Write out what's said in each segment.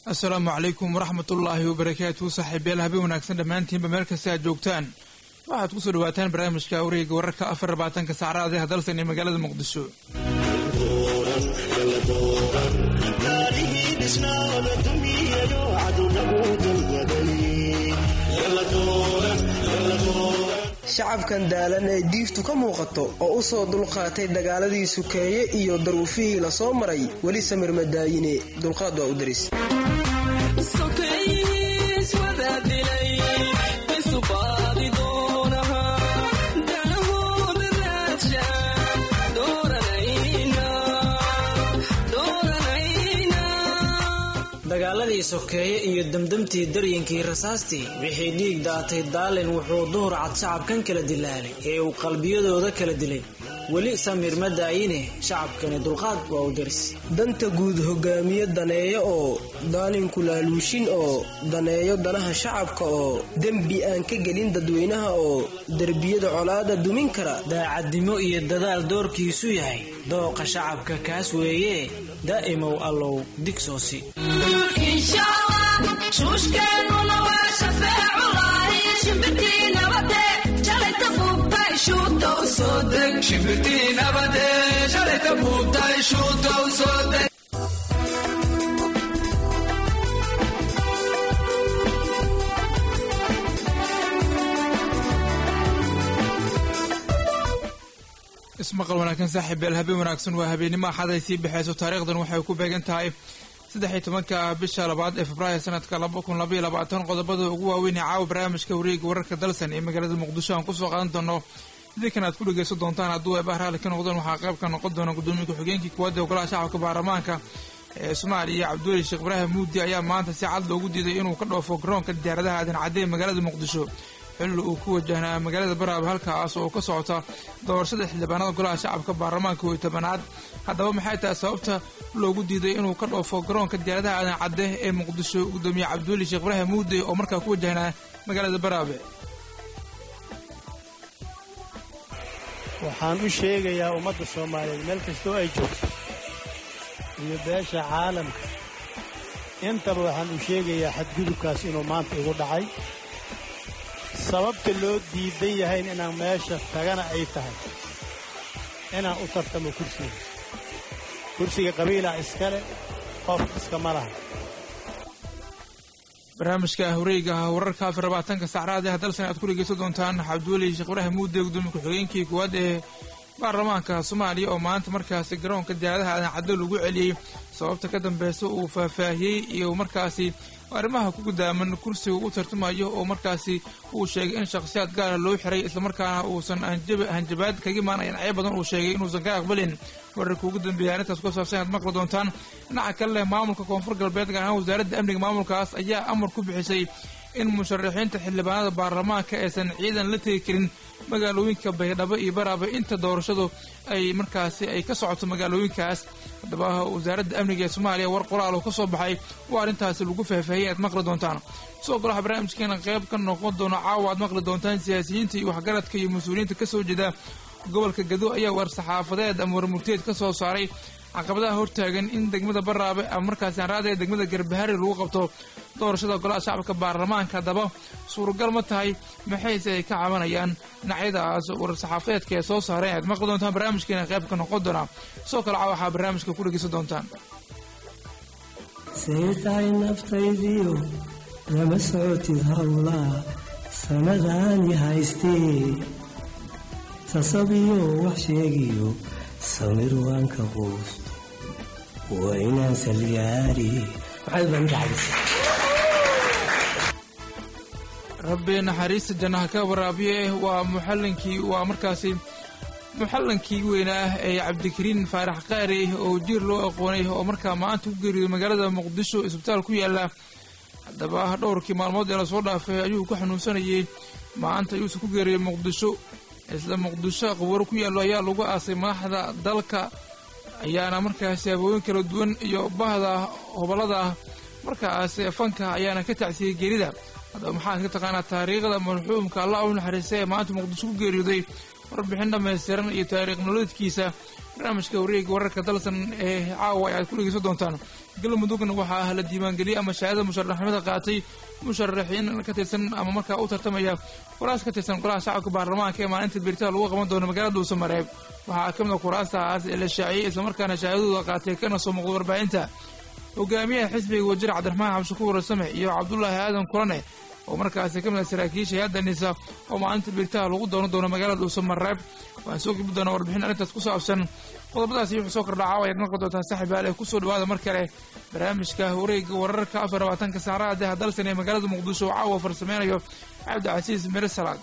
asalaamu calaykum waraxmat ullaahi wabarakaatu saaxiibayaal habeen wanaagsan dhammaantiinba meel kasta aad joogtaan waxaad kusoo dhawaataan barnaamijka wareega wararka afar labaatanka saacraad ee hadalsan ee magaalada muqdisho shacabkan daalan ee diiftu ka muuqato oo u soo dulqaatay dagaaladii sukeeye iyo daruufihii la soo maray weli samir madaayine dulqaad waa u daris dagaaladii sokeeye iyo damdamtii daryinkii rasaastii wixii dhiig daatay daalin wuxuu duhur cad shacabkan kala dilaalay ee uu qalbiyadooda kala dilay weli samir ma daayine shacabkani dulqaad waa u daris danta guud hogaamiye daneeyo oo daalinku laaluushin oo daneeyo danaha shacabka oo dembi aan ka gelin dadweynaha oo derbiyada colaada dumin kara daacadnimo iyo dadaal doorkiisu yahay dooqa shacabka kaas weeye daa'imow allow digsoosi ismaqal wanaagsan saaxiibeel habeen wanaagsan waa habeennimo axaday sii baxayso taariikhdan waxay ku beegan tahay saddexiy tobanka bisha labaad ee februaayo sanadka laba kun labaiyo labaatan qodobada ugu waaweyn ee caawa barnaamijka wareega wararka dalsan ee magaalada muqdisho aan kusoo qaadan doono idinkan aad ku dhegeysan doontaan hadduu eebah raalli ka noqdeen waxaa qayb ka noqon doona gudoomiye ku-xigeenkii kuwaad ee ogolaha shacabka baarlamaanka ee soomaaliya cabdiweli sheekh ibraahim muudi ayaa maanta si cad loogu diiday inuu ka dhoofo garoonka diyaaradaha aadan cadde ee magaalada muqdisho xilli uu ku wajahnaa magaalada baraab halkaas oo ka socota doorashada xildhibaanada golaha shacabka baarlamaanka iyo tobanaad haddaba maxay tahay sababta loogu diiday inuu ka dhoofo garoonka diyaaradaha aadan cadde ee muqdisho gudoomiye cabdiweli sheekh ibraahim muude oo markaa ku wajahnaa magaalada baraabe waxaan u sheegayaa ummadda soomaaliyeed meel kastoo ay joogto iyo beesha caalamka intaba waxaan u sheegayaa xadgudubkaas inuu maanta igu dhacay sababta loo diidan yahayn inaan meesha tagana ay tahay inaan u tartamo kursiga kursiga qabiilaa iskale qof iskama laha barnaamijka horeega wararka afar labaatanka sacraad ee hadalsan aad ku dhegeysan doontaan cabdiweli sheekh ibraahim muude gudoomiye ku-xigeenkii kuwaad ee baarlamaanka soomaaliya oo maanta markaasi garoonka diyaaradaha aadan caddo lagu celiyey sababta ka dambeysa uu faahfaahiyey iyo markaasi arrimaha ku gudaaman kursiga u tartamayo oo markaasi uu sheegay in shakhsiyaad gaara loo xiray islamarkaana uusan hanjabaad kaga imaanayan cyo badan uu sheegay inuusan ka aqbalin wararka ugu dambeeya arrintaas ku saabsan aad maqli doontaan dhinaca kale leh maamulka koonfur galbeed gaar ahaan wasaaradda amniga maamulkaas ayaa amar ku bixisay in musharaxiinta xildhibaanada baarlamaanka aysan ciidan la tegi karin magaalooyinka baydhabo iyo baraaba inta doorashadu ay markaasi ay ka socoto magaalooyinkaas haddaba wasaaradda amniga ee soomaaliya war qoraal oo ka soo baxay waa arrintaasi lagu faahfaahiyay aad maqli doontaan sidoo kale waxaa barnaamijkeena qayb ka noqon doono caawa aad maqli doontaan siyaasiyiinta iyo waxgaradka iyo mas-uuliyiinta ka soo jeeda gobolka gado ayaa war saxaafadeed ama warmurteed ka soo saaray caqabadaha hortaagan in degmada baraabe ama markaasi anraada ee degmada garbahari lagu qabto doorashada golaha shacabka baarlamaanka haddaba suuragal ma tahay maxayse ay ka cabanayaan dhinacyadaas war-saxaafadeedka ee soo saareen aad maqli doontaan barnaamijkeena qayb ka noqon doonaa sidoo kale caa waxaa barnaamijka ku dhegeysan doontaan say tahay naftaydiyo lama socotid howlaa sanadaani haystee sasabiyo wax sheegiyo samir waanka quus waa inaan salgaari maxaad baan dhacaysa rabbi naxariista jannaha ka waraabiye waa muxallinkii waa markaasi muxallankii weynaa ee cabdikariin faarax qaari oo jiir loo aqoonay oo markaa maanta ku geeriyooday magaalada muqdisho isbitaal ku yaala haddaba dhowrkii maalmood ee lasoo dhaafay ayuu ku xanuunsanayay maanta ayuusan ku geeriyey muqdisho isla muqdisho qabaro ku yaallo ayaa lagu aasay madaxda dalka ayaana markaasi habooyin kala duwan iyo bahda hobolada markaas fanka ayaana ka tacsiyey geerida haddaba maxaad ka taqaanaa taariikhda marxuumka allah u naxariista ee maanta muqdisho ku geeriyooday warbixin dhammaystiran iyo taariikh nololeedkiisa barnaamijka wareega wararka dalsan ee caawa ay aad ku dhegeysan doontaan galmudugna waxaa ah la diiwaangeliyey ama shahaadada musharaxnimada qaatay musharaxiin ka tirsan ama markaa u tartamaya kuraas ka tirsan golaha shacabka baarlamaanka ee maalinta beritada lagu qaban doono magaalada dhuusamareeb waxaa ka mid a kuraastaas ee la shaaciyey islamarkaana shahaadadooda qaatay kana soo muuqda warbaahinta hogaamiyaha xisbiga wasiir cabdiraxmaan xabshakuur same iyo cabdulaahi aadan kulane oo markaasi ka mid a saraakiisha hay-adda nisa oo maalinta biritaha lagu doonan doono magaalada dhuusamareeb waan soo gudbi doonaa warbixin arrintaas ku saabsan qodobadaasi wuxuu soo kordha caawa ayaad maqli doontaan saaxiib yaal ee kusoo dhawaada mar kale barnaamijka wareega wararka afar labaatanka saacadaha deha dalsan ee magaalada muqdisho oo caawa farsameynayo cabdicasiis mere salaad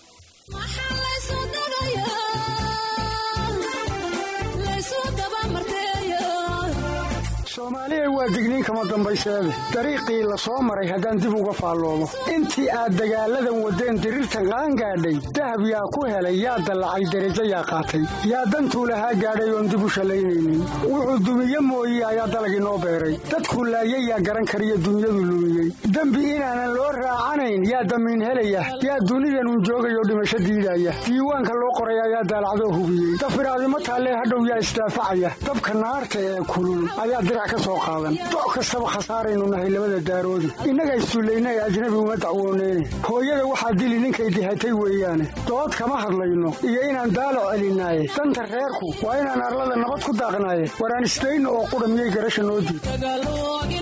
soomaaliya waa digniin kama dambayseede dariiqii la soo maray haddaan dib uga faalloomo intii aad dagaalladan waddeen diriirtan qaangaadhay dahab yaa ku helay yaa dallacay derajo yaa qaatay yaa dantuu lahaa gaadhay oon dib u shallaynaynin wuxuu dumiye mooye ayaa dalagii noo beeray dadku laayay yaa garan kariyo dunyadu lumiyey dembi inaanan loo raacanayn yaa damiin helaya yaa dunidanun joogayoo dhimasho diidaya diiwaanka loo qoray ayaa daalacdoo hubiyey dafiraadimo taallee hadhow yaa isdaafacaya dabka naarta ee kulul ayaa dirac ka soo qaadan doc kastaba khasaaraynu nahay labada daaroodi innaga issullayna ee ajnabi uma dacwooneyne hooyada waxaa dili ninkay dihatay weeyaane dood kama hadlayno iyo inaan daalac celinaaye danta reerku waa inaan arlada nabad ku daaqnaaye waraan isdayno oo qudha miyay garasha noo diid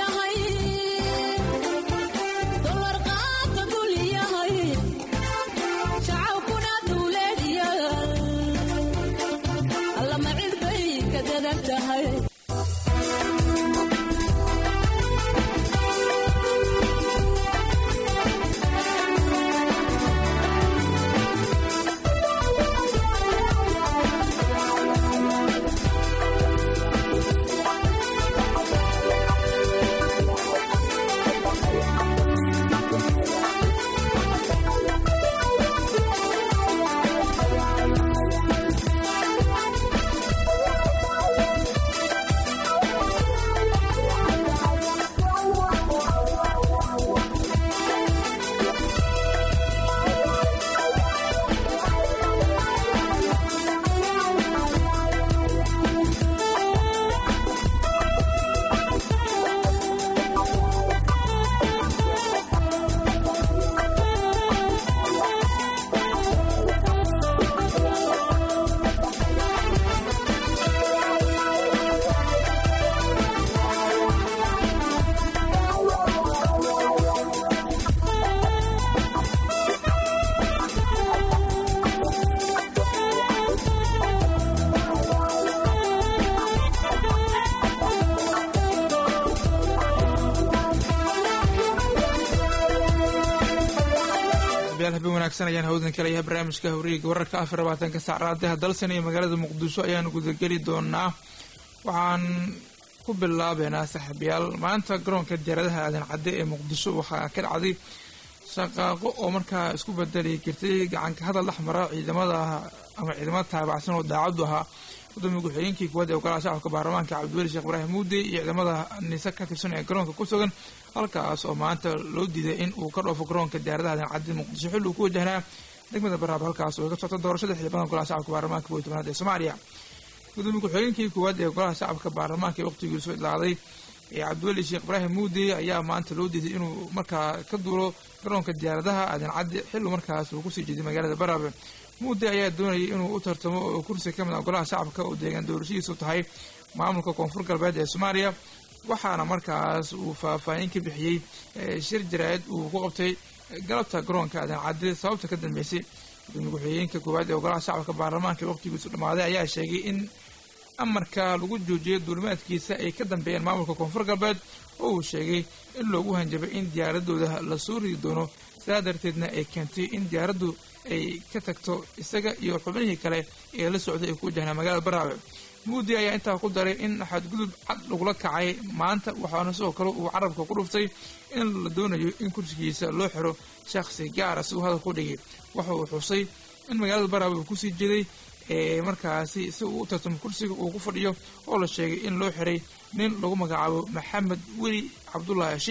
habeen wanaagsan ayaan hawdan kalayahay barnaamijka hawriga wararka afar labaatanka saacraadaha dalsan iyo magaalada muqdisho ayaanu gudageli doonaa waxaan ku bilaabeynaa saaxiibayaal maanta garoonka diyaaradaha aadan cadde ee muqdisho waxaa ka dhacday shaqaaqo oo markaa isku bedeli jirtay gacanka hadal dhexmara ciidamada ama ciidamada taabacsan oo daacaddu ahaa gudoomiya ku-xigeenkii kuwaad ee ogolaha shacabka baarlamaanka cabdiweli sheekh ibraahim muude iyo ciidamada nise ka tirsan ee garoonka ku sugan halkaas oo maanta loo diiday in uu ka dhoofo garoonka diyaaradaha aadan cadde muqdisho xilli uu ku wajahnaa degmada baraab halkaas oo ay ka socto doorashada xildhibaanka golaha shacabka baarlamaanka kow iyo tobanaad ee soomaaliya gudoomiye ku-xigeenkii koowaad ee golaha shacabka baarlamaanka ee waqtigiisu idlaaday ee cabdiweli sheekh ibraahim muude ayaa maanta loo diiday inuu markaa ka duulo garoonka diyaaradaha aadan cadde xillu markaas uu kusii jeeday magaalada baraabe muude ayaa doonayay inuu u tartamo oo kursi ka mid ah golaha shacabka oo deegaan doorashadiisu tahay maamulka koonfur galbeed ee soomaaliya waxaana markaas uu faahfaahin ka bixiyey shir jaraa'id uu ku qabtay galabta garoonka aadan cadde sababta ka dambeysay gudoomiye ku-xigeenka koowaad ee ogolaha shacabka baarlamaanka ee waqtigiisu dhammaaday ayaa sheegay in amarka lagu joojiyay duulimaadkiisa ay ka dambeeyeen maamulka koonfur galbeed oo uu sheegay in loogu hanjabay in diyaaradooda la soo ridi doono sidaa darteedna ay keentay in diyaaraddu ay ka tagto isaga iyo xubnihii kale ee la socday ay ku wajahnaa magaalada baraabe muudi ayaa intaa ku daray in xadgudub cad lagula kacay maanta waxaana sidoo kale uu carabka ku dhuftay in la doonayo in kursigiisa loo xiro shakhsi gaara si uu hadal ku dhigay waxa uu xusay in magaalada baraabe uu kusii jeeday ee markaasi si uu u tartamo kursiga uu ku fadhiyo oo la sheegay in loo xiray nin lagu magacaabo maxamed weli cabdulaahi sheikh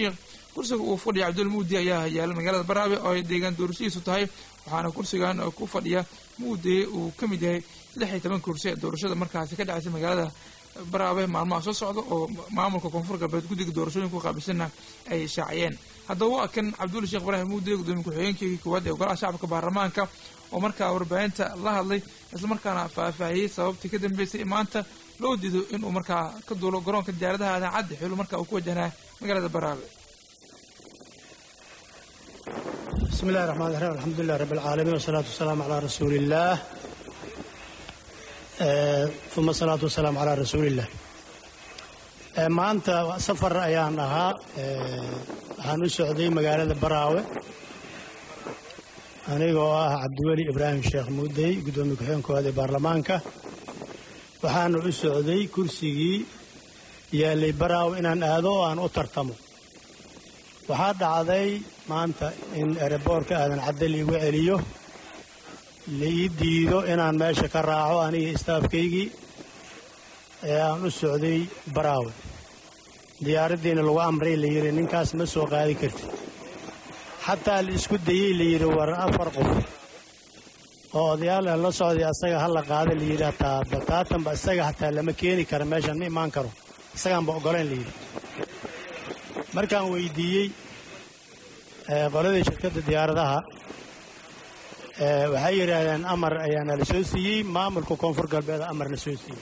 kursiga uu fadhiya cabdul muudi ayaa yaala magaalada baraabe oo ay deegaan doorashadiisu tahay waxaana kursigan ku fadhiya muudi uu ka mid yahay lix iyo toban kursi ee doorashada markaasi ka dhacaysa magaalada baraabe maalmaha soo socda oo maamulka koonfur galbeed guddiga doorashooyinka qaabilsanna ay shaaciyeen haddaba waa kan cabdulla sheekh ibraahim muudi gudoomiye ku-xigeenkii koowaad ee golaha shacabka baarlamaanka oo markaa warbaahinta la hadlay islamarkaana faahfaahiyey sababtii ka dambeysay maanta loo diido inuu markaa ka duulo garoonka diyaaradaha aadan cadde xilu markaa uu ku wajahnaa magaalada baraabe bismi illahi raxmaan raxiim alxamdulilah rabbi alcaalamiin wasalaatu wasalaamu calaa rasuuliillaah uma asalaatu wasalaamu calaa rasuuliillah maanta safar ayaan ahaa waxaan u socday magaalada baraawe anigoo ah cabdiweli ibraahim sheekh muudey guddoomiye ku-xigeen koowaad ee baarlamaanka waxaana u socday kursigii yaallay baraawe inaan aado oo aan u tartamo waxaa dhacday maanta in ereboorka aadan cadde liigu celiyo laii diido inaan meesha ka raaco aniga istaafkaygii ee aan u socday baraawe diyaaraddiina lagu amray la yidhi ninkaas ma soo qaadi kartid xataa la isku dayey la yidhi war afar qof oo odayaal la socday asaga ha la qaada la yidhi hataa bataatanba isaga hataa lama keeni kara meeshaan ma imaan karo isagaanba oggolayn la yidhi markaan weydiiyey qoladii shirkadda diyaaradaha waxay yidhaahdeen amar ayaana la soo siiyey maamulka koonfur galbeed amar la soo siiyey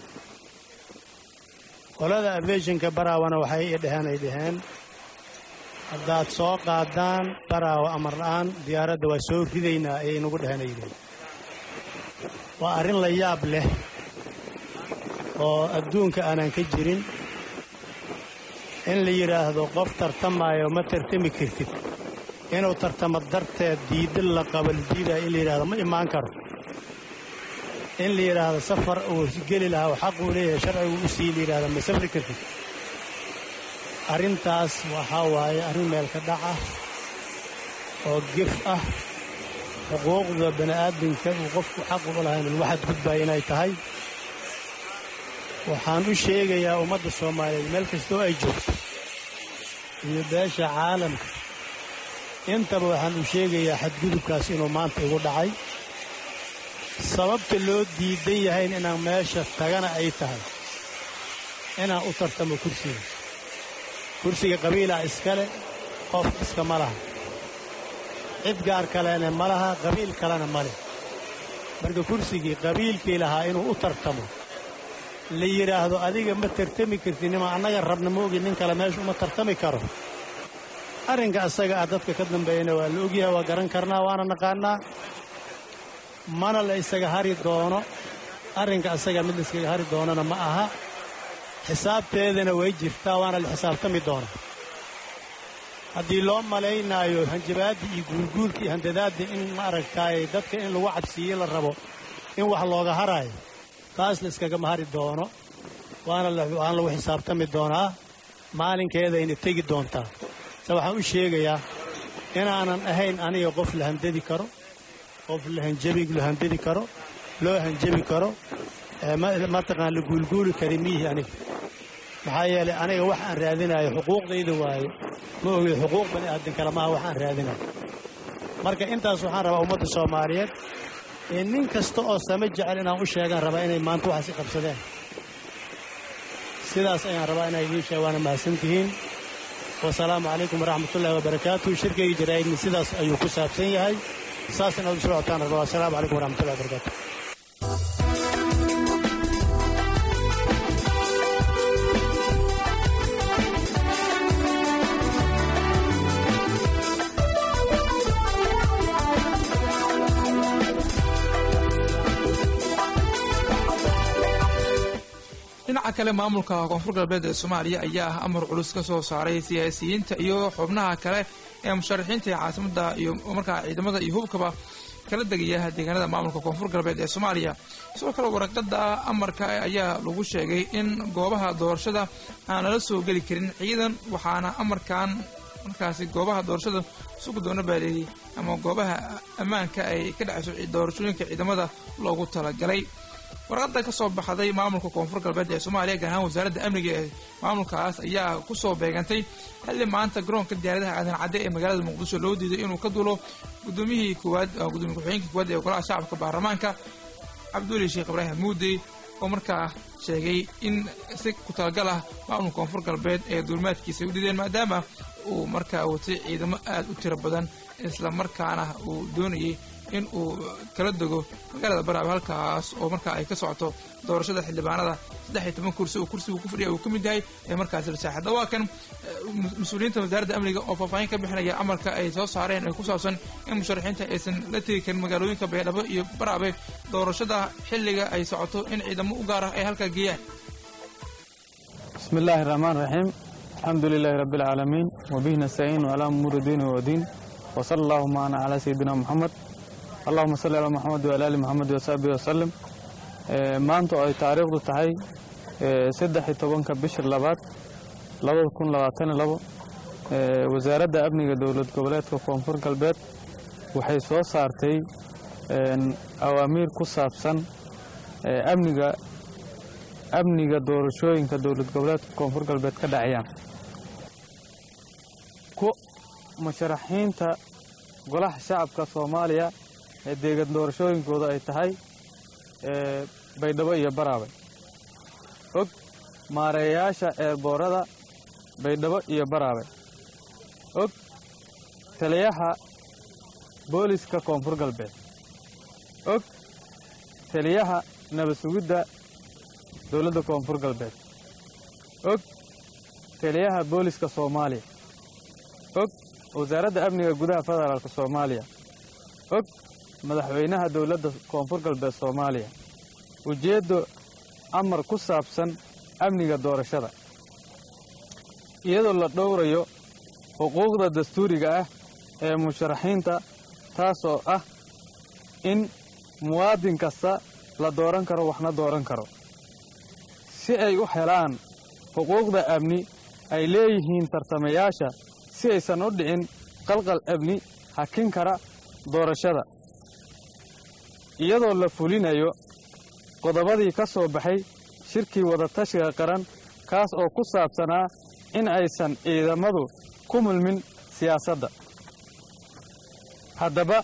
qolada afeeshinka baraawana waxay i dheheen ay dhaheen haddaad soo qaadaan baraawa amar la'aan diyaaradda waa soo ridaynaa ayay nagu dheheen ay yidhaheen waa arrin la yaab leh oo adduunka aanan ka jirin in la yidhaahdo qof tartamaayo ma tartami kartid inuu tartamo darteed diidda la qabaldiidaa in la yidhahdo ma imaan karo in la yidhaahdo safar uu geli lahaa oo xaquu leeyahay sharcigu u sii la yidhahdo ma safri kartid arrintaas waxaa waaye arrin meelka dhac ah oo gef ah xuquuqda bani'aadamka uu qofku xaqu u lahayn lagu xadgudbaya inay tahay waxaan u sheegayaa ummadda soomaaliyeed meel kastoo ay joogto iyo beesha caalamka intaba waxaan u sheegayaa xadgudubkaas inuu maanta igu dhacay sababta loo diidan yahayn inaan meesha tagana ay tahay inaan u tartamo kursiga kursiga qabiilaa iskale qof iska ma laha cid gaar kalena ma laha qabiil kalena ma leh marka kursigii qabiilkii lahaa inuu u tartamo la yidhaahdo adiga ma tartami kartid nima annaga rabna ma ogi nin kale meesha uma tartami karo arrinka asaga ah dadka ka dambeeyana waa la ogyahay waa garan karnaa waana naqaannaa mana la isaga hari doono arrinka asaga mid la iskaga hari doonana ma aha xisaabteedana way jirtaa waana la xisaabtami doonaa haddii loo malaynaayo hanjabaaddii iyo guulguulka iyo handadaadda in ma aragtaaye dadka in lagu cabsiiye la rabo in wax looga haraayo taas la iskagama hari doono waana waana lagu xisaabtami doonaa maalinkeedayna tegi doontaa se waxaan u sheegayaa inaanan ahayn aniga qof la handadi karo qof lahanjabi la handadi karo loo hanjabi karo mataqaan la guulguuli kari miihi aniga maxaa yeelay aniga wax aan raadinayo xuquuqdayda waaye ma ogi xuquuq bani aadan kale maaha wax aan raadinayo marka intaas waxaan rabaa ummadda soomaaliyeed ee nin kasta oo sama jecel inaan u sheegaan rabaa inay maanta waxaas i qabsadeen sidaas ayaan rabaa inay idiin sheeg waana mahadsantihiin wasalaamu calaykum waraxmatullahi wabarakaatu shirkayga jaraa'idni sidaas ayuu ku saabsan yahay saas inaad u socotaan rabaa wasalaamu calaykum waraxmatullahi wabarakaatu dhinaca kale maamulka koonfur galbeed ee soomaaliya ayaa ah amar culus ka soo saaray siyaasiyiinta iyo xubnaha kale ee musharaxiinta ee caasimada iyo markaa ciidamada iyo hubkaba kala degaya deegaanada maamulka koonfur galbeed ee soomaaliya sidoo kale waraqada amarka ayaa lagu sheegay in goobaha doorashada aan lala soo geli karin ciidan waxaana amarkan markaasi goobaha doorashada sugi doona baaleeyey ama goobaha ammaanka ay ka dhacayso doorashooyinka ciidamada loogu talagalay warqadda ka soo baxday maamulka koonfur galbeed ee soomaaliya gaar ahaan wasaaradda amniga ee maamulkaas ayaa kusoo beegantay xilli maanta garoonka diyaaradaha aadan cadde ee magaalada muqdisho loo diiday inuu ka dulo gudoomiyihii koowaad gudoomiye ku-xigeenkii koowaad ee golaha shacabka baarlamaanka cabduuli sheekh ibraahim muudey oo markaa sheegay in si ku talagal ah maamulka koonfur galbeed ee duulimaadkiisa ay u dhideen maadaama uu markaa watay ciidamo aada u tiro badan isla markaana uu doonayay in uu kala dego magaalada baraaba halkaas oo markaa ay ka socoto doorashada xildhibaanada saddex iyo toban kursi oo kursigu ku fadhiya uu ka mid yahay ee markaasi la saaxida waa kan mas-uuliyiinta wasaaradda amniga oo faahfaahin ka bixinaya amarka ay soo saareen ee ku saabsan in musharaxiinta aysan la tegi karin magaalooyinka baydhabo iyo baraabe doorashada xilliga ay socoto in ciidamo u gaar ah ay halkaa geeyaan بسم الله الرحمن الرحيم الحمد لله رب العالمين وبه نستعين على أمور الدين والدين وصلى الله معنا على سيدنا محمد اللهم صل على محمد وعلى آل محمد وصحبه وسلم Ee, maanta oo ay taariikhdu tahay ee, saddex iyo tobanka bisha labaad labada kun labaatan iyo labo ee, wasaaradda amniga dowlad goboleedka koonfur galbeed waxay soo saartay een, awaamiir ku saabsan ee, amniga amniga doorashooyinka dowlad goboleedka koonfur galbeed ka dhacayaan ku musharaxiinta golaha shacabka soomaaliya ee deegan doorashooyinkooda ay tahay ee baydhabo iyo baraabe og maareeyayaasha eerboorada baydhabo iyo baraabe og taliyaha booliska koonfur galbeed og taliyaha nabad sugidda dowladda koonfur galbeed og taliyaha booliska soomaaliya og wasaaradda amniga gudaha federaalka soomaaliya og madaxweynaha dowladda koonfur galbeed soomaaliya ujeeddo amar ku saabsan amniga doorashada iyadoo la dhowrayo xuquuqda dastuuriga ah ee musharaxiinta taasoo ah in muwaadin kasta la dooran karo waxna dooran karo si ay u helaan xuquuqda amni ay leeyihiin tartamayaasha si aysan u dhicin qalqal amni hakin kara doorashada iyadoo la fulinayo qodobadii ka soo baxay shirkii wadatashiga qaran kaas oo ku saabsanaa in aysan ciidamadu ku mulmin siyaasadda haddaba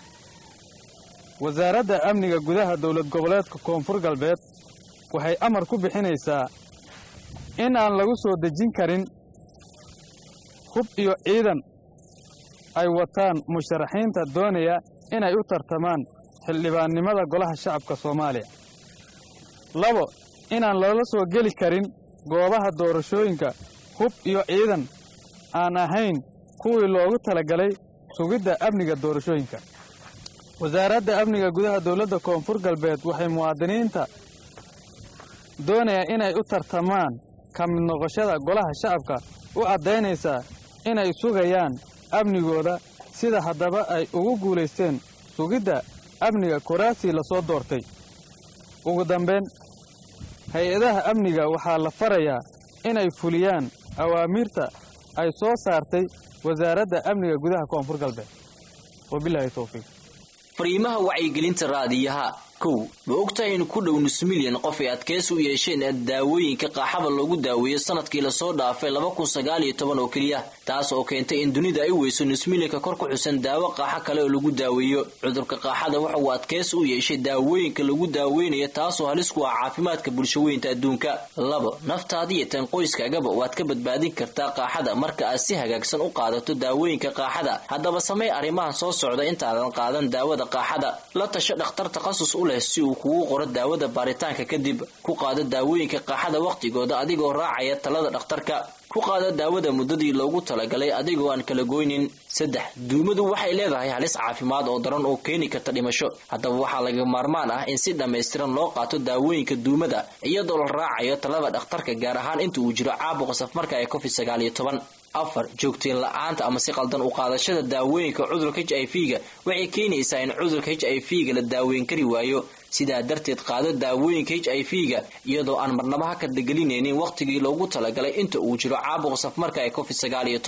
wasaaradda amniga gudaha dowlad goboleedka koonfur galbeed waxay amar ku bixinaysaa in aan lagu soo dejin karin hub iyo ciidan ay wataan musharaxiinta doonaya inay u tartamaan xildhibaannimada golaha shacabka soomaaliya labo inaan loola soo geli karin goobaha doorashooyinka hub iyo ciidan aan ahayn kuwii loogu talagalay sugidda amniga doorashooyinka wasaaradda amniga gudaha dowladda koonfur galbeed waxay muwaadiniinta doonaya inay u tartamaan ka mid noqoshada golaha shacabka u caddaynaysaa inay sugayaan amnigooda sida haddaba ay ugu guulaysteen sugidda amniga koraasii la soo doortay ugu dambayn hay-adaha amniga waxaa la farayaa inay fuliyaan awaamiirta ay soo saartay wasaaradda amniga gudaha koonfur galbeed wabilaahi towfiiq fariimaha wacyigelinta raadiyaha kow ma ogtahay in ku dhow nus milyan qof ay adkaysi u yeesheen daawooyinka qaaxada loogu daaweeyo sanadkii lasoo dhaafay laba kun sagaal iyo toban oo keliya taas oo keentay in dunida ay weyso nus milyanka kor ku xusan daawo qaaxo kale oo lagu daaweeyo cudurka qaaxada waxa uu adkaysi u yeeshay daawooyinka lagu daaweynayo taasoo halis ku ah caafimaadka bulshaweynta adduunka labo naftaadiyo tan qoyskaagaba waad ka badbaadin kartaa qaaxada marka aad si hagaagsan u qaadato daawooyinka qaaxada haddaba samey arrimahan soo socda intaadan qaadan daawada qaaxada la tasho dhakhtar takhasus u leh si uu kugu qoro daawada baaritaanka kadib ku qaado daawooyinka qaaxada wakhtigooda adigoo raacaya talada dhakhtarka ku qaada daawada muddadii loogu talagalay adigoo aan kala goynin saddex duumadu waxay leedahay halis caafimaad oo daran oo keeni karta dhimasho haddaba waxaa laga maarmaan ah in si dhammaystiran loo qaato daawooyinka duumada iyadoo la raacayo talada dhakhtarka gaar ahaan inta uu jiro caabuqa safmarka ee covid sagaal iyo toban afar joogteen la-aanta ama si qaldan u qaadashada daawooyinka cudurka h i v ga waxay keenaysaa in cudurka h i v ga la daaweyn kari waayo sidaa darteed qaado daawooyinka h i v ga iyadoo aan marnaba ha ka dagelinaynin wakhtigii loogu talagalay inta uu jiro caabuqa safmarka ee covid sagaal iyo toban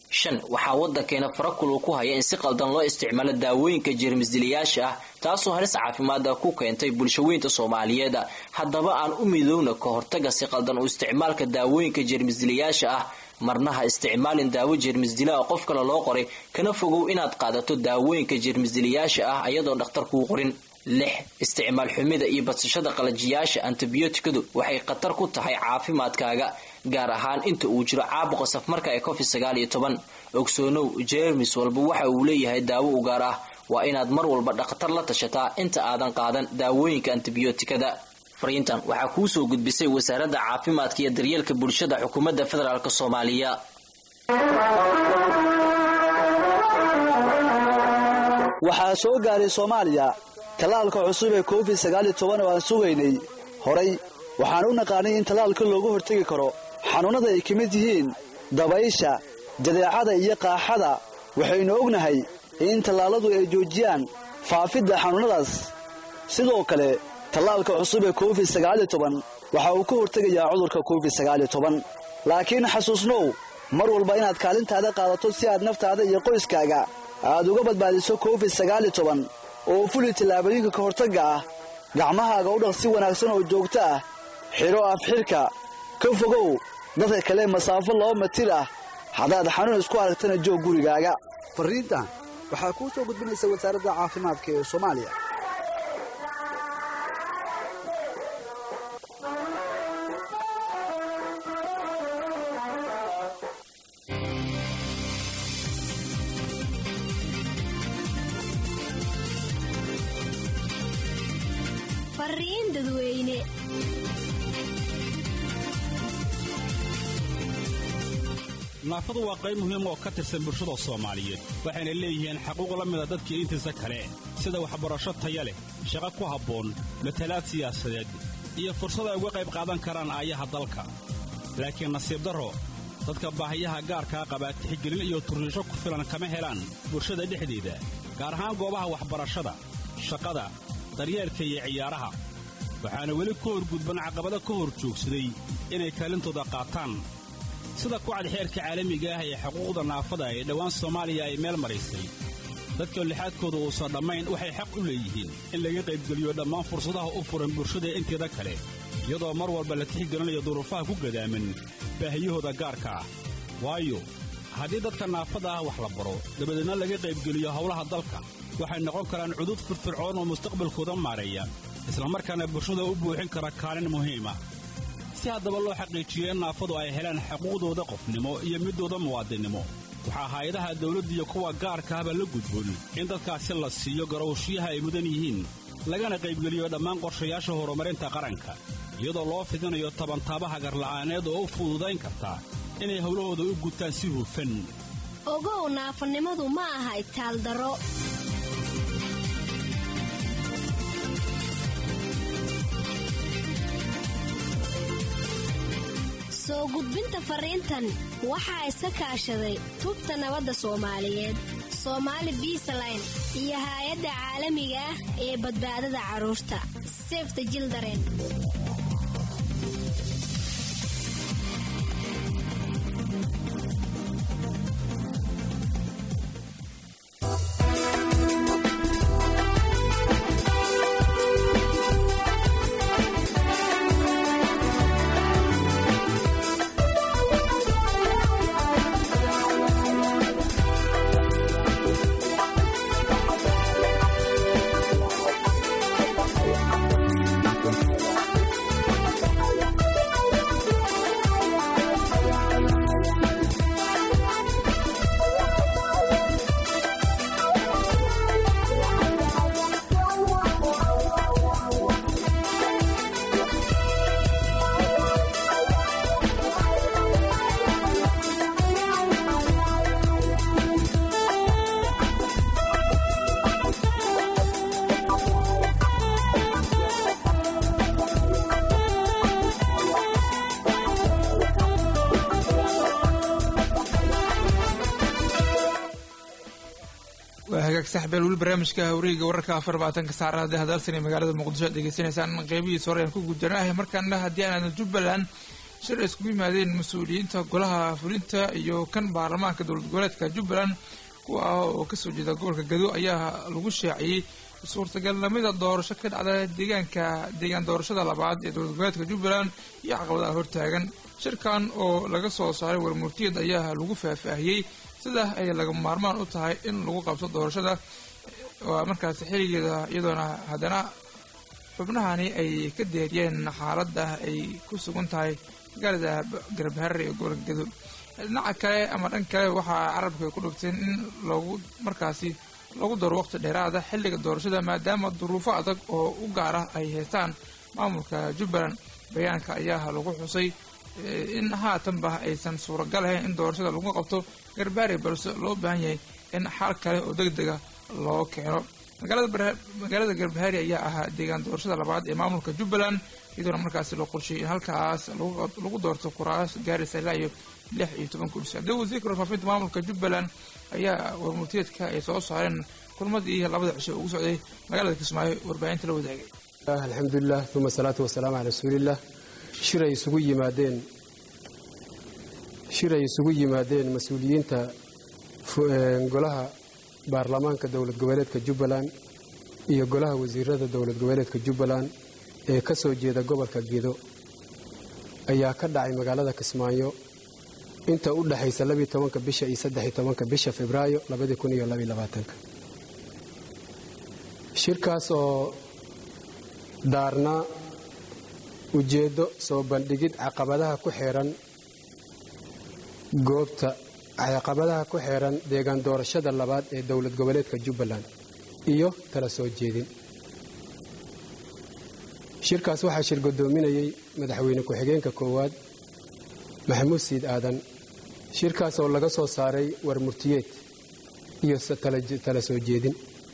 shan waxaa waddankeena farakul uu ku haya in si qaldan loo isticmaalo daawooyinka jeermisdilayaasha ah taasoo halis caafimaada ku keentay bulshaweynta soomaaliyeed haddaba aan u midowna ka hortaga si qaldan u isticmaalka daawooyinka jeermisdilayaasha ah marnaha isticmaalin daawo jeermisdilaa qof kale loo qoray kana fogow inaad qaadato daawooyinka jeermisdilayaasha ah ayadoon dhakhtar kuu qorin lix isticmaal xumida iyo badsashada qalajiyaasha antibiyootikadu waxay khatar ku tahay caafimaadkaaga gaar ahaan inta uu jiro caabuqa safmarka ee covid sagaal iyo toban ogsoonow jeermis walba waxa uu leeyahay daawo u gaar ah waa inaad mar walba dhakhtar la tashataa inta aadan qaadan daawooyinka antibiyootikada fariintan waxaa kuu soo gudbisay wasaaradda caafimaadka iyo daryeelka bulshada xukuumadda federaalk soomaaliya waxaa soo gaaray soomaaliya tallaalka cusub ee covid sagaaliyo toban oo aan sugaynay horay waxaan u naqaanay in tallaalka looga hortegi karo xanuunnada ay ka mid yihiin dabaysha jadeecada iyo qaaxada waxaynu ognahay in tallaalladu ay joojiyaan faafidda xanuunnadaas sidoo kale tallaalka cusub ee covid sagaaliyo toban waxa uu ka hortegayaa cudurka covid sagaaliyo toban laakiin xasuusnow mar walba inaad kaalintaada qaadato si aad naftaada iyo qoyskaaga aad uga badbaadiso covid sagaaliyo toban oo fuli tallaabooyinka ka hortagga ah gacmahaaga u dhaq si wanaagsan oo joogto ah xidho afxidhka ka fogow dadka kale masaafo laba matir ah haddaad xanuun isku aragtana joog gurigaaga farriintan waxaa kuu soo gudbinaysa wasaaradda caafimaadka ee soomaaliya fariin dadweyne naafadu waa qayb muhiim oo ka tirsan bulshada soomaaliyeed waxayna leeyihiin xaquuq la mida dadkii intiisa kale sida waxbarasho taya leh shaqo ku habboon matalaad siyaasadeed iyo fursad ay uga qayb qaadan karaan aayaha dalka laakiin nasiib darro dadka baahiyaha gaarkaa qabaa tixgelin iyo turriisho ku filan kama helaan bulshada dhexdeeda gaar ahaan goobaha waxbarashada shaqada daryeelka iyo ciyaaraha waxaana weli ka horgudban caqabado ka hor joogsaday inay kaalintooda qaataan sida kucad xeerka caalamiga ah ee xuquuqda naafada ee dhowaan soomaaliya ay meel maraysay dadka lixaadkooda uusan dhammayn waxay xaq u leeyihiin in laga qaybgeliyo dhammaan fursadaha u furan bulshada inteeda kale iyadoo mar walba la tixgelinayo duruufaha ku gadaaman baahiyahooda gaarka ah waayo haddii dadka naafada ah wax la baro dabadeedna laga qaybgeliyo howlaha dalka waxay noqon karaan cudud firfircoon oo mustaqbalkooda maareeya islamarkaana bulshada u buuxin kara kaalin muhiima si haddaba loo xaqiijiyo in naafadu ay helaan xuquuqdooda qofnimo iyo midooda muwaadinnimo waxaa hay-adaha dawladda iyo kuwa gaarka ahba la gudboon in dadkaasi la siiyo garowshiyaha ay mudan yihiin lagana qaybgeliyo dhammaan qorshayaasha horumarinta qaranka iyadoo loo fidinayo tabantaabaha garla'aaneed oo u fududayn karta inay howlahooda u gutaan si hufan ogow naafanimadu ma aha itaaldaro soo gudbinta fariintan waxaa iska kaashaday tubta nabadda soomaaliyeed soomaali biisaline iyo haay-adda caalamiga ah ee badbaadada carruurta sefta jildaren waa hagaag saxbeel weli barnaamijka wareega wararka afar labaatanka saacada hadalsan ee magaalada muqdisho aad degeysanaysaan qeybihiisa hore aan ku gudanahay markaana haddii aanaadan jubbaland shir ay iskugu yimaadeen mas-uuliyiinta golaha fulinta iyo kan baarlamaanka dowlad goboleedka jubbaland kuwa ah oo kasoo jeeda gobolka gado ayaa lagu shaaciyey suurtagalnimada doorasho ka dhacda deegaanka deegaan doorashada labaad ee dowlad goboleedka jubbaland iyo caqabadaha hortaagan shirkan oo laga soo saaray warmurtiyad ayaa lagu faahfaahiyey sida ay laga maarmaan u tahay in lagu qabto doorashada waa markaasi xiligeeda iyadoona haddana xubnahani ay ka deeriyeen xaaladda ay ku sugan tahay magaalada garbaharre ee gobolka gado dhinaca kale ama dhan kale waxaa carabka ay ku dhigteen in lagu markaasi lagu daro waqti dheeraada xilliga doorashada maadaama duruufo adag oo u gaar ah ay haystaan maamulka jubbaland bayaanka ayaa lagu xusay in haatanba aysan suuragal ahayn in doorashada lagu qabto garbaare balse loo baahan yahay in xal kale oo deg dega loo keeno magaalada garbahaari ayaa ahaa deegaan doorashada labaad ee maamulka jubbaland iyadoona markaasi loo qorsheeyay in halkaas lagu doorto kuraas gaaraysa ilaa iyo lix iyo toban kursi haddii wasiirka warfaafinta maamulka jubbaland ayaa warmurtiyeedka ay soo saareen kulmadii labada cisho ugu socday magaalada kismaayo warbaahinta la wadaagay alxamdulilah uma asalaatu wasalaamu calaa rasuuliillah shiray isugu yimaadeen shir ay isugu yimaadeen mas-uuliyiinta golaha baarlamaanka dowlad goboleedka jubbaland iyo golaha wasiirada dowlad goboleedka jubbaland ee ka soo jeeda gobolka gedo ayaa ka dhacay magaalada kismaayo inta u dhexaysa labiyo tobanka bisha iyo saddexiyo tobanka bisha febraayo labadii kun iyo labaiyo labaatanka shirkaas oo daarnaa ujeeddo soo bandhigid caqabadaha ku xeeran goobta caqabadaha ku xeeran deegaan doorashada labaad ee dowlad goboleedka jubbaland iyo tala soo jeedin shirkaas waxaa shir guddoominayey madaxweyne ku-xigeenka koowaad maxamuud siid aadan shirkaas oo laga soo saaray warmurtiyeed iyo tala soo jeedin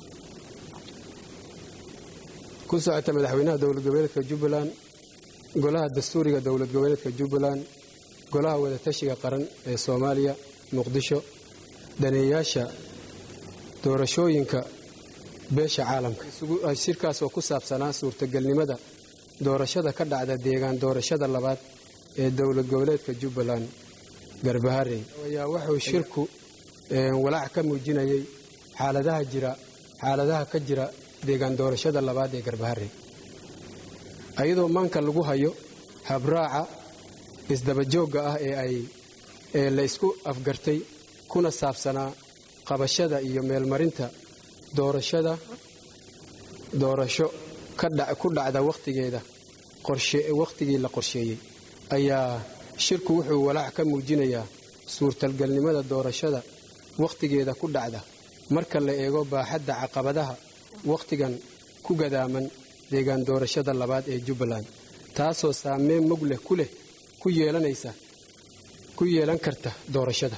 ku socota madaxweynaha dowlad goboleedka jubbaland golaha dastuuriga dowlad goboleedka jubbaland golaha wadatashiga qaran ee soomaaliya muqdisho daneeyaasha doorashooyinka beesha caalamka shirkaas oo ku saabsanaa suurtagelnimada doorashada ka dhacda deegaan doorashada labaad ee dowlad goboleedka jubbaland garbaharey ayaa wuxuu shirku walaac ka muujinayay xaaladaha jira xaaladaha ka jira deegaan doorashada labaad ee garbaharey ayadoo maanka lagu hayo habraaca isdabajoogga ah ee ay ee la isku afgartay kuna saabsanaa qabashada iyo meelmarinta doorashada doorasho ku dhacda wakhtigeeda wakhtigii la qorsheeyey ayaa shirku wuxuu walaac ka muujinayaa suurtalgalnimada doorashada wakhtigeeda ku dhacda marka la eego baaxadda caqabadaha wakhtigan ku gadaaman deegaan doorashada labaad ee jubbaland taasoo saameyn mug leh ku leh ku yeelanaysa ku yeelan karta doorashada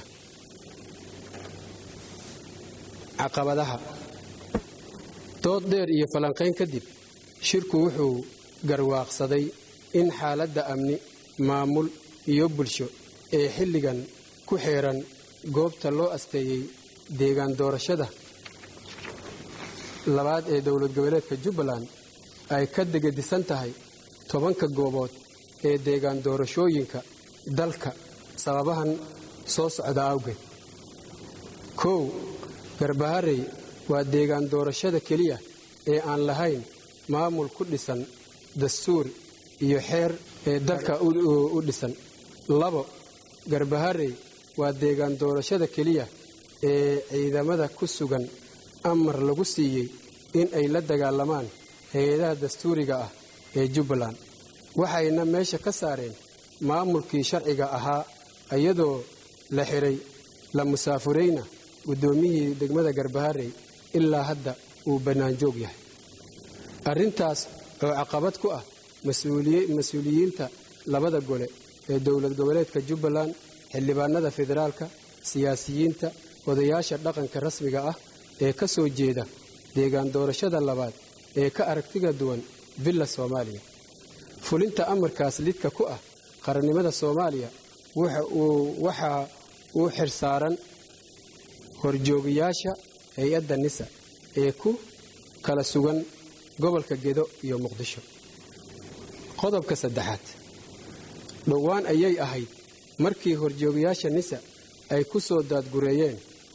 caqabadaha dood dheer iyo falanqayn kadib shirku wuxuu garwaaqsaday in xaaladda amni maamul iyo bulsho ee xilligan ku xeeran goobta loo asteeyey deegaan doorashada labaad ee dowlad goboleedka jubbaland ay ka degadisan tahay tobanka goobood ee deegaan doorashooyinka dalka sababahan soo socda awgeed kow garbaharey waa deegaan doorashada keliya ee aan lahayn maamul ku dhisan dastuur iyo xeer ee dalka u dhisan labo garbaharey waa deegaan doorashada keliya ee ciidamada ku sugan amar lagu siiyey in ay la dagaalamaan hay-adaha dastuuriga ah ee jubbaland waxayna meesha ka saareen maamulkii sharciga ahaa iyadoo la xiray la musaafurayna guddoomiyihii degmada garbaharey ilaa hadda uu bannaanjoog yahay arrintaas oo caqabad ku ah mas-uuliyiinta labada gole ee dowlad goboleedka jubbaland xildhibaanada federaalka siyaasiyiinta odayaasha dhaqanka rasmiga ah ee ka soo jeeda deegaan doorashada labaad ee ka aragtiga duwan villa soomaaliya fulinta amarkaas lidka ku ah qarannimada soomaaliya waxa uu xirsaaran horjoogayaasha hay-adda nisa ee ku kala sugan gobolka gedo iyo muqdisho qodobka saddexaad dhowaan ayay ahayd markii horjoogayaasha nisa ay ku soo daadgureeyeen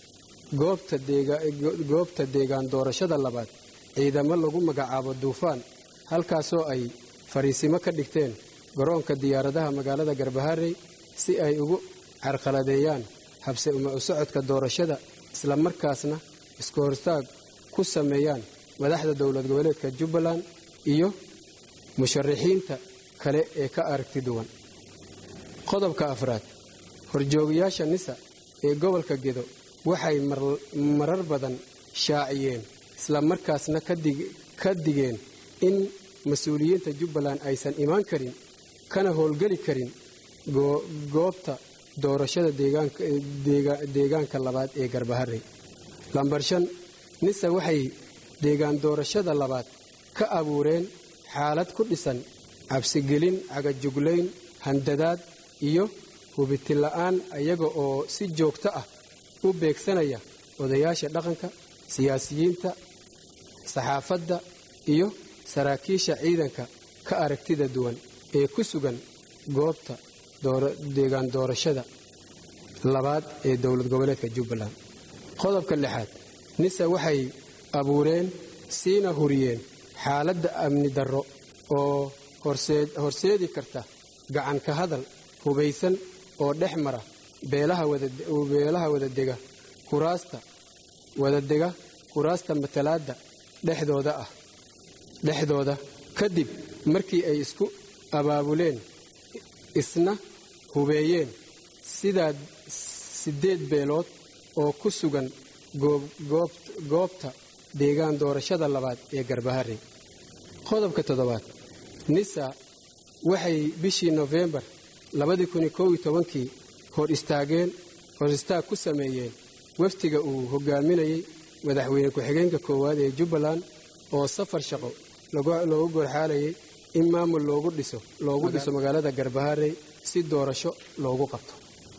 goobta deegaan doorashada labaad ciidamo lagu magacaabo duufaan halkaasoo ay fariisimo ka dhigteen garoonka diyaaradaha magaalada garbaharey si ay ugu carqaladeeyaan habse uma u socodka doorashada islamarkaasna isku hortaag ku sameeyaan madaxda dowlad goboleedka jubbaland iyo musharaxiinta kale ee ka aragti duwan qodobka afraad horjoogayaasha nisa ee gobolka gedo waxay marar badan shaaciyeen islamarkaasna ka digeen in mas-uuliyiinta jubbaland aysan imaan karin kana howlgeli karin goobta doorashada deegaanka labaad ee garbaharey lambar shan nisa waxay deegaan doorashada labaad ka abuureen xaalad ku dhisan cabsigelin cagajuglayn handadaad iyo hubitila'aan iyaga oo si joogto ah u beegsanaya odayaasha dhaqanka siyaasiyiinta saxaafadda iyo saraakiisha ciidanka ka aragtida duwan ee ku sugan goobta deegaan doorashada labaad ee dowlad goboleedka jubbaland qodobka lixaad nisa waxay abuureen siina huriyeen xaaladda amni darro oo horseedi karta gacan ka hadal hubaysan oo dhex mara beelaha wadadega kuraasta wadadega kuraasta matalaadda dhexdooda ah dhexdooda kadib markii ay isku abaabuleen isna hubeeyeen sidaa siddeed beelood oo ku sugan goobta deegaan doorashada labaad ee garbaharey qodobka toddobaad nisa waxay bishii nofembar kii hor istaageen hor istaag ku sameeyeen waftiga uu hogaaminayay madaxweyne ku-xigeenka koowaad ee jubbaland oo safar shaqo loogu gorxaalayay in maamul loogu dhiso loogu dhiso magaalada garbaharey si doorasho loogu qabto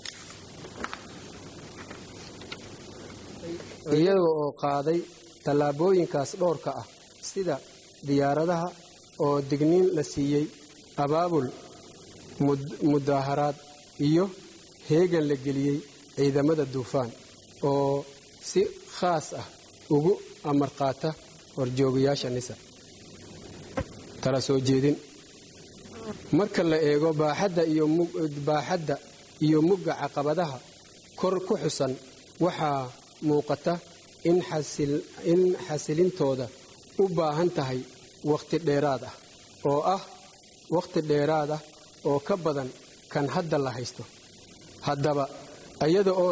iyaga oo qaaday tallaabooyinkaas dhowrka ah sida diyaaradaha oo digniin la siiyey abaabul mudaaharaad iyo heegan la geliyey ciidamada duufaan oo si khaas ah ugu amar qaata horjoogayaasha nisa tala soo jeedin marka la eego baaxadda iyo mugga caqabadaha kor ku xusan waxaa muuqata in xasilintooda u baahan tahay wakhti dheeraad ah oo ah wakhti dheeraad ah oo ka badan kan hadda la haysto haddaba iyada oo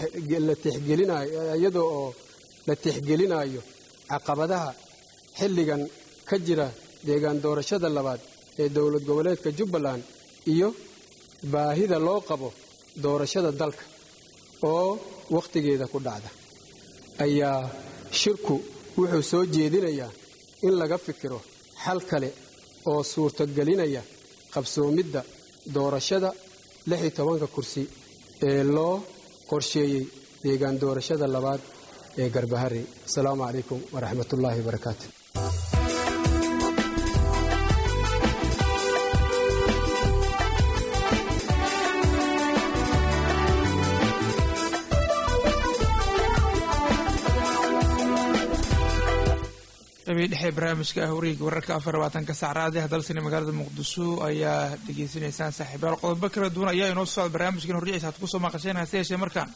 iyada oo la tixgelinayo caqabadaha xilligan ka jira deegaan doorashada labaad ee dowlad goboleedka jubbaland iyo baahida loo qabo doorashada dalka oo wakhtigeeda ku dhacda ayaa shirku wuxuu soo jeedinayaa in laga fikiro xal kale oo suurtogelinaya qabsoomidda doorashada ka kursi ee loo qorsheeyey deegaan doorashada labaad ee garbahari asalaamu calaykum waraxmatullaahi wabarakaatu qabii dhexe barnaamijka ah wareega wararka afar labaatanka sacraade hadalsani magaalada muqdisho ayaa dhegeysanaysaan saaxiibayaal qodobo kala duwan ayaa inoo socda barnaamijkan horjiciisa aad kusoo maqasheen hase yeeshee markaan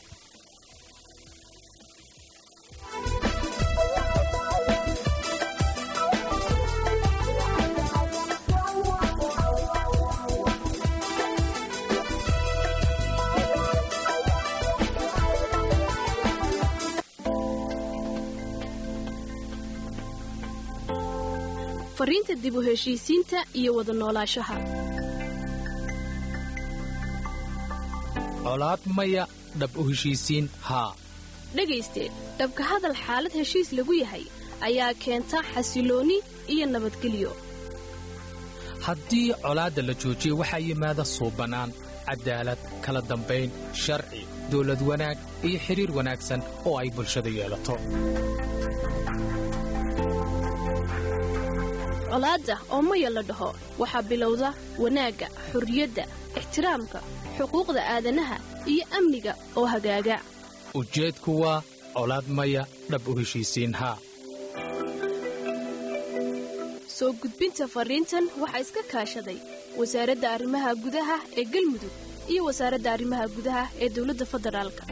fariinta dib u heshiisiinta iyo wada noolaanshaha colaad maya dhab u heshiisiin haa dhegayste dhabka hadal xaalad heshiis lagu yahay ayaa keenta xasiloonni iyo nabadgelyo haddii colaadda la joojiyo waxaa yimaada suubanaan cadaalad kala dambayn sharci dawlad wanaag iyo xidhiir wanaagsan oo ay bulshada yeelato colaadda oo maya la dhaho waxaa bilowda wanaagga xurriyadda ixtiraamka xuquuqda aadanaha iyo amniga oo hagaaga ujeedku waa colaad maya dhab u heshiisiin haa soo gudbinta fariintan waxaa iska kaashaday wasaaradda arrimaha gudaha ee galmudug iyo wasaaradda arrimaha gudaha ee dowladda federaalka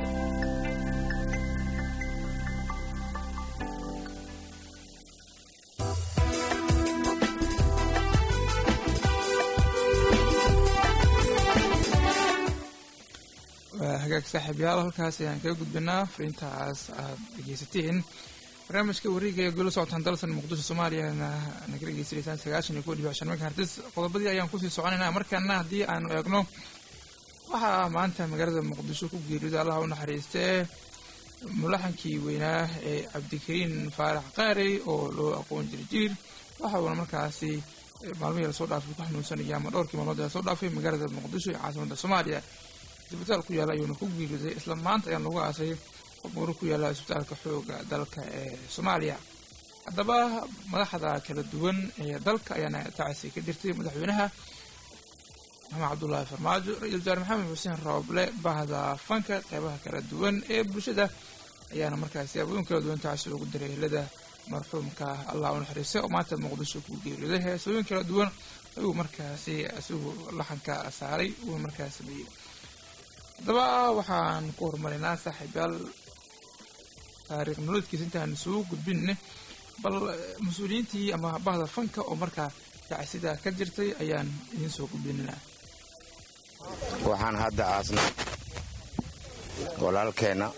waa hagaag saaxiibyaal halkaas ayaan kaga gudbinaa fariintaas aad dhegeysateen barnaamijka wareega ee golo socotaan dalsan muqdisho soomaaliyana naga dhegeysanaysaan sagaashan iyo kow dhibic shan marka hartis qodobadii ayaan kusii soconaynaa markaana haddii aanu eegno waxaa maanta magaalada muqdisho ku geeriyooday allaha u naxariistee mulaxankii weynaa ee cabdikariin faarax qaarey oo loo aqoon jira jiir waxa uuna markaasi maalmihii lasoo dhaafay ku xanuunsanaya ama dhowrkii maalmood ee lasoo dhaafay magaalada muqdisho ee caasimadda soomaaliya isbitaal ku yaalla ayuuna ku geeriyooday isla maanta ayaan lagu aasay qobmuro ku yaalla isbitaalka xooga dalka ee soomaaliya haddaba madaxda kala duwan ee dalka ayaana tacasi ka jirtay madaxweynaha maxamed cabdullaahi farmaajo ra-iisul wasaare maxamed xuseen rooble bahda fanka qeybaha kala duwan ee bulshada ayaana markaasi abooyin kala duwan tacasi ugu diray helada marxuumka allah u naxariistay oo maanta muqdisho ku geeriyooday heesooyin kala duwan ayuu markaasi isagu laxanka saaray uu markaas sameeyey haddaba waxaan ku horumarinaa saaxiibyaal taariikh nolodkiisa intaan soo gudbinne bal mas-uuliyiintii ama bahda fanka oo markaa tacsida ka jirtay ayaan idiin soo gudbinanaa waxaan hadda aasnay walaalkeenna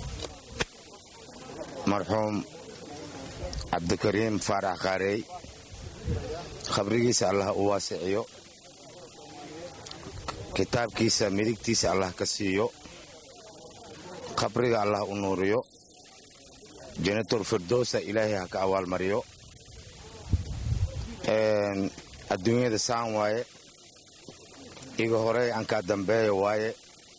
marxuum cabdikariim faarax qaarey khabrigiisa allah u waasiciyo kitaabkiisa midigtiisa allah ka siiyo khabriga allah u nuuriyo janator firdowsa ilaahay ha ka abaalmariyo adduunyada saan waaye iga horey ankaa dambeeya waaye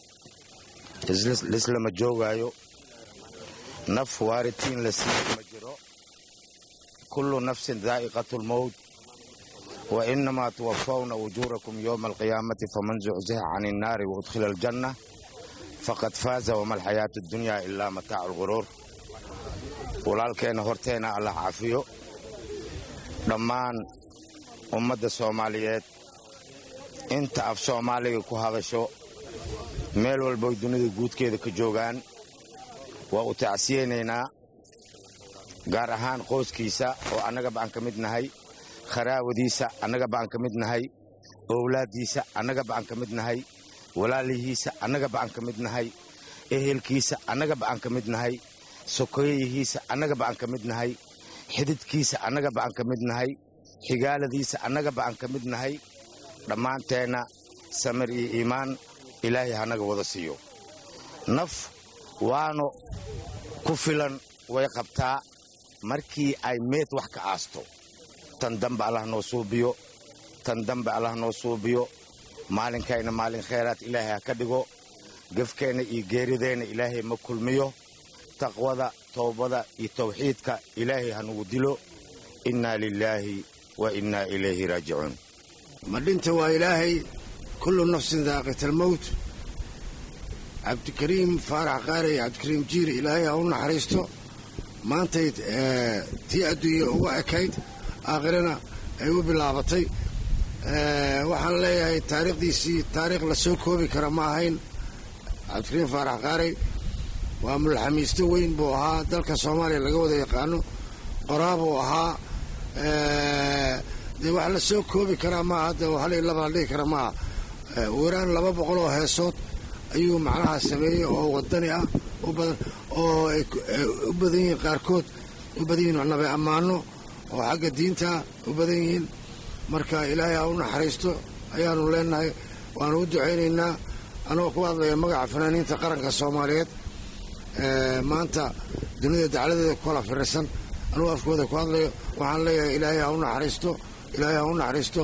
lislama joogaayo naf waaritiin la siiyo ma jiro kullu nafsin daa'iqatulmowt wa innamaa tuwafawna ujuurakum yowma alqiyaamati faman zucziha can innaari waudkhila aljanna faqad faaza wama alxayaatu addunyaa ilaa mataacu alghuruur walaalkeenna horteenna allah cafiyo dhammaan ummadda soomaaliyeed inta af soomaaliga ku hadasho meel walboy dunida guudkeeda ka joogaan waa u tacsiyeynaynaa gaar ahaan qoyskiisa oo annagaba aan ka mid nahay kharaawadiisa annagaba aan ka mid nahay owlaaddiisa annagaba aan ka mid nahay walaalihiisa annagaba aan ka mid nahay ehelkiisa annagaba aan ka mid nahay sokoyayihiisa annagaba aan ka mid nahay xididkiisa annagaba aan ka mid nahay xigaaladiisa annagaba aan ka mid nahay dhammaanteenna samir iyo iimaan ilaahay hanaga wada siiyo naf waanu ku filan way qabtaa markii ay meed wax ka aasto tan dambe allah noo suubiyo tan dambe allah noo suubiyo maalinkayna maalin khayraad ilaahay ha ka dhigo gefkeenna iyo geerideenna ilaahay ma kulmiyo taqwada towbada iyo tawxiidka ilaahay hanugu dilo innaa lilaahi wa innaa ilayhi raajicuun ma dhinta waa ilaahay kullu nafsin daaqitalmowt cabdikariim faarax qaarey cabdikariim jiiri ilaahay ha u naxariisto maantay tii adduunya uga ekayd aakhirana ay u bilaabatay waxaan leeyahay taariikhdiisii taariikh la soo koobi kara ma ahayn cabdikariim faarax qaarey waa mulxamiisto weyn buu ahaa dalka soomaaliya laga wada yaqaano qoraabuu ahaa dee wax la soo koobi karaa maaha de hal iyo laba la dhihi kara maaha weeraan laba boqol oo heesood ayuu macnaha sameeyey oo wadani ah u badan oo ay u badan yihiin qaarkood u badan yihiin nabe ammaano oo xagga diinta u badan yihiin marka ilaahay ha u naxariisto ayaanu leenahay waanu u ducaynaynaa anagoo ku hadlaya magaca fanaaniinta qaranka soomaaliyeed maanta dunida dacladeeda ku kala firirsan anugu afkooda ku hadlayo waxaan leeyahay ilaahay ha u naxariisto ilaahay ha u naxariisto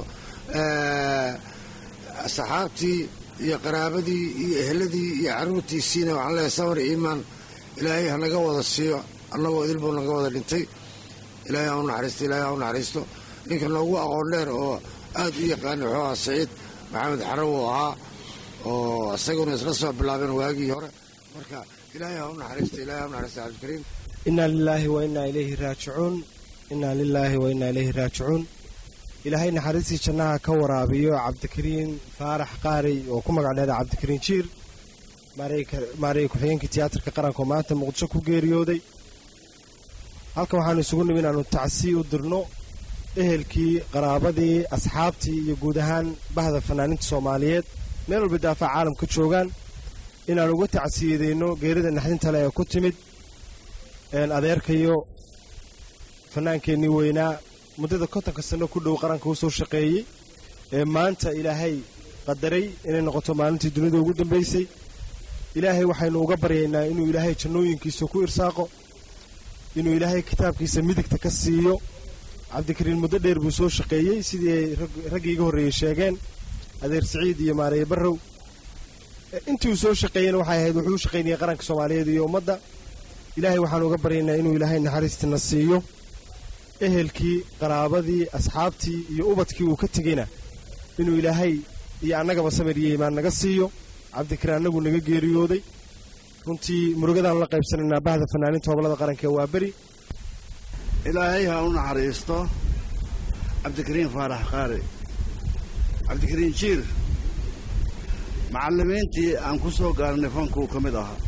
saxaabtii iyo qaraabadii iyo ehladii iyo carruurtiisiina waxaan leeyahay samar iimaan ilaahay hanaga wada siiyo annagoo idilbuu naga wada dhintay ilaahay ha u naxariisto ilaahay ha u naxariisto ninka noogu aqoon dheer oo aad u yaqaana wuxuu ahaa saciid maxamed xaraw uu ahaa oo isaguna isla soo bilaabeen waagii hore marka ilaahay ha u naxariista ilaahay ha u naxariista cabdikariim inaa lilaahi wa innaa ilayhi raajicuun innaa lilaahi wa innaa ilayhi raajicuun ilaahay naxariistii jannaha ka waraabiyo cabdikariin faarax qaari oo ku magac dheera cabdikariin jiir maareey ku-xigeenkii tiyaatarka qaranka oo maanta muqdisho ku geeriyooday halkan waxaanu isugu nimi inaannu tacsii u dirno ehelkii qaraabadii asxaabtii iyo guud ahaan bahda fanaaniinta soomaaliyeed meel walba daafaca caalamka joogaan inaan uga tacsiyadeyno geerida naxdinta le ee ku timid adeerkayo fannaankeennii weynaa muddada kontonka sanno ku dhow qaranka u soo shaqeeyey ee maanta ilaahay qadaray inay noqoto maalintii dunida ugu dambaysay ilaahay waxaynu uga baryaynaa inuu ilaahay jannooyinkiisa ku irsaaqo inuu ilaahay kitaabkiisa midigta ka siiyo cabdikariin muddo dheer buu soo shaqeeyey sidii ay raggii iga horreeyey sheegeen adeer siciid iyo maareeye barrow intii uu soo shaqeeyena waxay ahayd wuxuu u shaqaynayay qaranka soomaaliyeed iyo ummadda ilaahay waxaanu uga baryaynaa inuu ilaahay naxariistina siiyo ehelkii qaraabadii asxaabtii iyo ubadkii uu ka tegeyna inuu ilaahay iyo annagaba samir iyo iimaan naga siiyo cabdikariin annagu naga geeriyooday runtii murugadaan la qaybsanaynaa bahda fanaaniinta hobolada qaranka ee waa beri ilaahay ha u naxariisto cabdikariin faarax qaari cabdikariin jiir macallimiintii aan ku soo gaarnay fankuu ka mid ahaa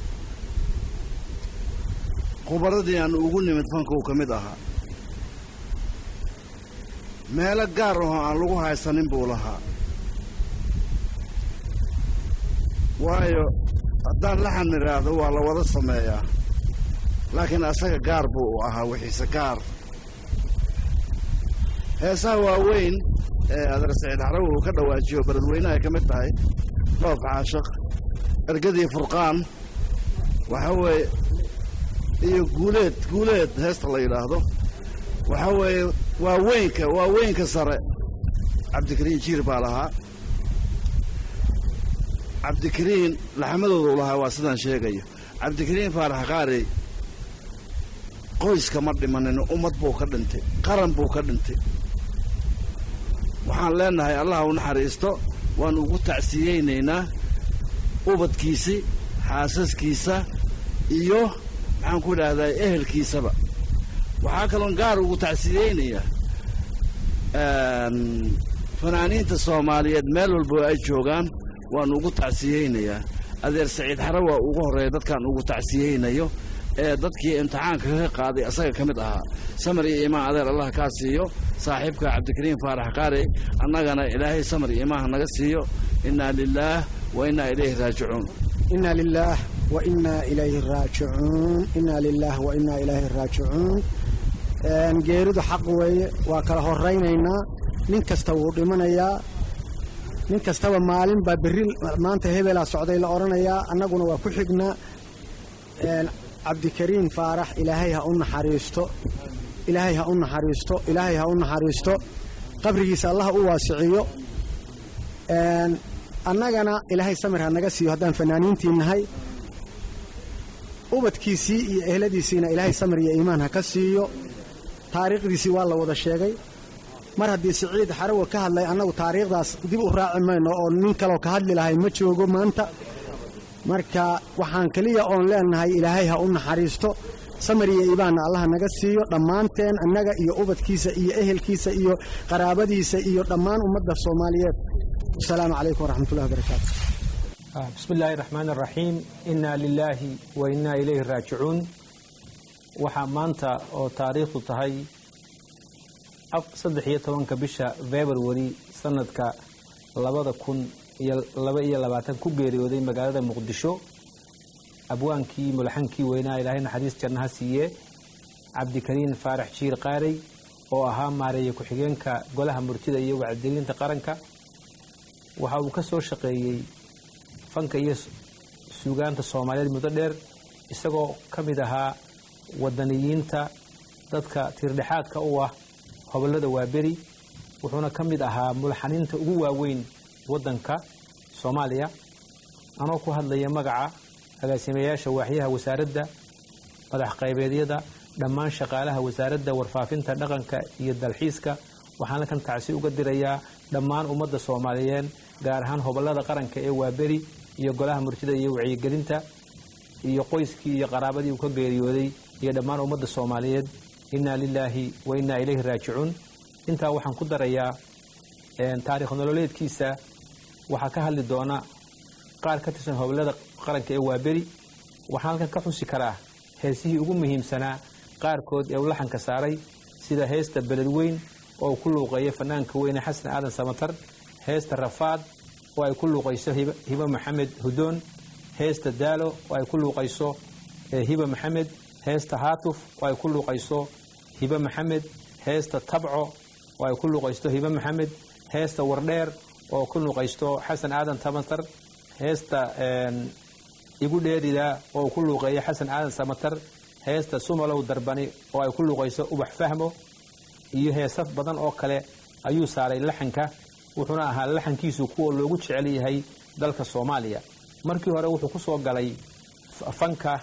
khubaradii aan ugu nimid fankuu ka mid ahaa meelo gaar ahoo aan lagu haysanin buu lahaa waayo haddaan laxan idhaahdo waa la wada sameeyaa laakiin asaga gaar buu u ahaa wixiise gaar heesaha waaweyn ee adeer saciid xarawi uu ka dhawaajiyo beledweyne ay ka mid tahay dhoof caashaq ergadii furqaan waxa weeye iyo guuleed guuleed heesta la yidhaahdo waxa weeye waa weynka waa weynka sare cabdikariin jiir baa lahaa cabdikariin laxmadoodu lahaa waa sidaan sheegayo cabdikariin faarax qaari qoyska ma dhimanin ummad buu ka dhintay qaran buu ka dhintay waxaan leenahay allah u naxariisto waanu ugu tacsiyeynaynaa ubadkiisii xaasaskiisa iyo maxaan ku idhaahdaa ehelkiisaba waxaa kaloon gaar ugu tacsiyeynayaa fanaaniinta soomaaliyeed meel walbo ay joogaan waanu ugu tacsiyeynayaa adeer saciid xare waa ugu horreeya dadkaan ugu tacsiyeynayo ee dadkii imtixaanka ka qaaday asaga ka mid ahaa samar iyo imaan adeer allah kaa siiyo saaxiibka cabdikariin faarax qaari annagana ilaahay samar iyo imaanha naga siiyo innaa lilaah wa innaa ilayhi raajicuun inaa lilaah wa innaa ilayhi raajicuun inaa lilaah wa innaa ilayhi raajicuun geeridu xaq weeye waa kala horaynaynaa nin kasta wuu dhimanayaa nin kastaba maalin baa berri maanta hebelaa socday la odhanayaa annaguna waa ku xignaa cabdikariin faarax ilaahay ha u naxariisto ilaahay ha u naxariisto ilaahay ha u naxariisto qabrigiisa allah u waasiciyo annagana ilaahay samir ha naga siiyo haddaan fanaaniintii nahay ubadkiisii iyo ehladiisiina ilaahay samir iyo iimaan ha ka siiyo taariikhdiisii waa la wada sheegay mar haddii siciid xarawa ka hadlay annagu taariikhdaas dib u raaci mayno oo nin kaloo ka hadli lahay ma joogo maanta marka waxaan keliya oon leenahay ilaahay ha u naxariisto samar iyo iibaanna allah naga siiyo dhammaanteen annaga iyo ubadkiisa iyo ehelkiisa iyo qaraabadiisa iyo dhammaan ummadda soomaaliyeed asalaamu calaykum waraxmatullahi wabarakaatu bismi illaahi raxmaan raxiim innaa lilaahi wa innaa ilayhi raajicuun waxaa maanta oo taariikhdu tahay saddex iyo tobanka bisha februari sanadka labada kun iyo laba iyo labaatan ku geeriyooday magaalada muqdisho abwaankii mulaxankii weynaa ilaahay naxariis jannaha siiye cabdikariin faarax jiir qaarey oo ahaa maareeye ku-xigeenka golaha murtida iyo wacdigelinta qaranka waxa uu ka soo shaqeeyey fanka iyo suugaanta soomaaliyeed muddo dheer isagoo ka mid ahaa wadaniyiinta dadka tiirdhexaadka u ah hobollada waaberi wuxuuna ka mid ahaa mulaxaniinta ugu waaweyn waddanka soomaaliya anoo ku hadlaya magaca agaasimayaasha waaxyaha wasaaradda madax qaybeedyada dhammaan shaqaalaha wasaaradda warfaafinta dhaqanka iyo dalxiiska waxaana kan tacsi uga dirayaa dhammaan ummadda soomaaliyeed gaar ahaan hobollada qaranka ee waaberi iyo golaha murtida iyo wacyigelinta iyo qoyskii iyo qaraabadii uu ka geeriyooday iyo dhammaan ummadda soomaaliyeed innaa lilaahi wa innaa ilayhi raajicuun intaa waxaan ku darayaa taarikh nololeedkiisa waxaa ka hadli doona qaar ka tirsan hobollada qaranka ee waaberi waxaan halkan ka xusi karaa heesihii ugu muhiimsanaa qaarkood ee uu laxanka saaray sida heesta beled weyn oo uu ku luuqeeyo fanaanka weyne xasan aadan samatar heesta rafaad oo ay ku luuqayso hibo maxamed hudoon heesta daalo oo ay ku luuqayso hibo maxamed heesta haatuf oo ay ku luuqayso hibo maxamed heesta tabco oo ay ku luuqaysto hibo maxamed heesta wardheer oo ku luuqaysto xasan aadan samatar heesta igu dheerida oo uu ku luuqeeyo xasan aadan samatar heesta sumalow darbani oo ay ku luuqayso ubax fahmo iyo heesaf badan oo kale ayuu saaray laxanka wuxuuna ahaa laxankiisu kuwa loogu jecel yahay dalka soomaaliya markii hore wuxuu ku soo galay fanka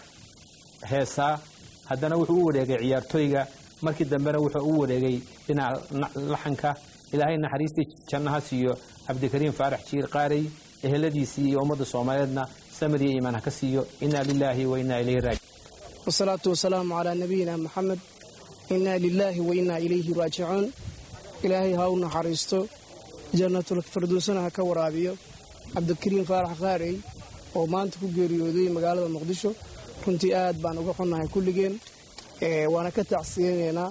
heesaa haddana wuxuu u wareegay ciyaartooyga markii dambena wuxuu u wareegay dhinaca laxanka ilaahay naxariistii jannaha siiyo cabdikariim faarax jiir qaarey eheladiisii iyo ummadda soomaaliyeedna samir iyo iimaan ha ka siiyo innaa lilaahi wa innaa ilayhi raaji wasalaatu wasalaamu calaa nabiyina maxamed innaa lilaahi wa innaa ilayhi raajicuun ilaahay ha u naxariisto jannatul firdowsana ha ka waraabiyo cabdikariim faarax qaarey oo maanta ku geeriyooday magaalada muqdisho runtii aad baan uga xunnahay kulligeen waana ka tacsiyeynaynaa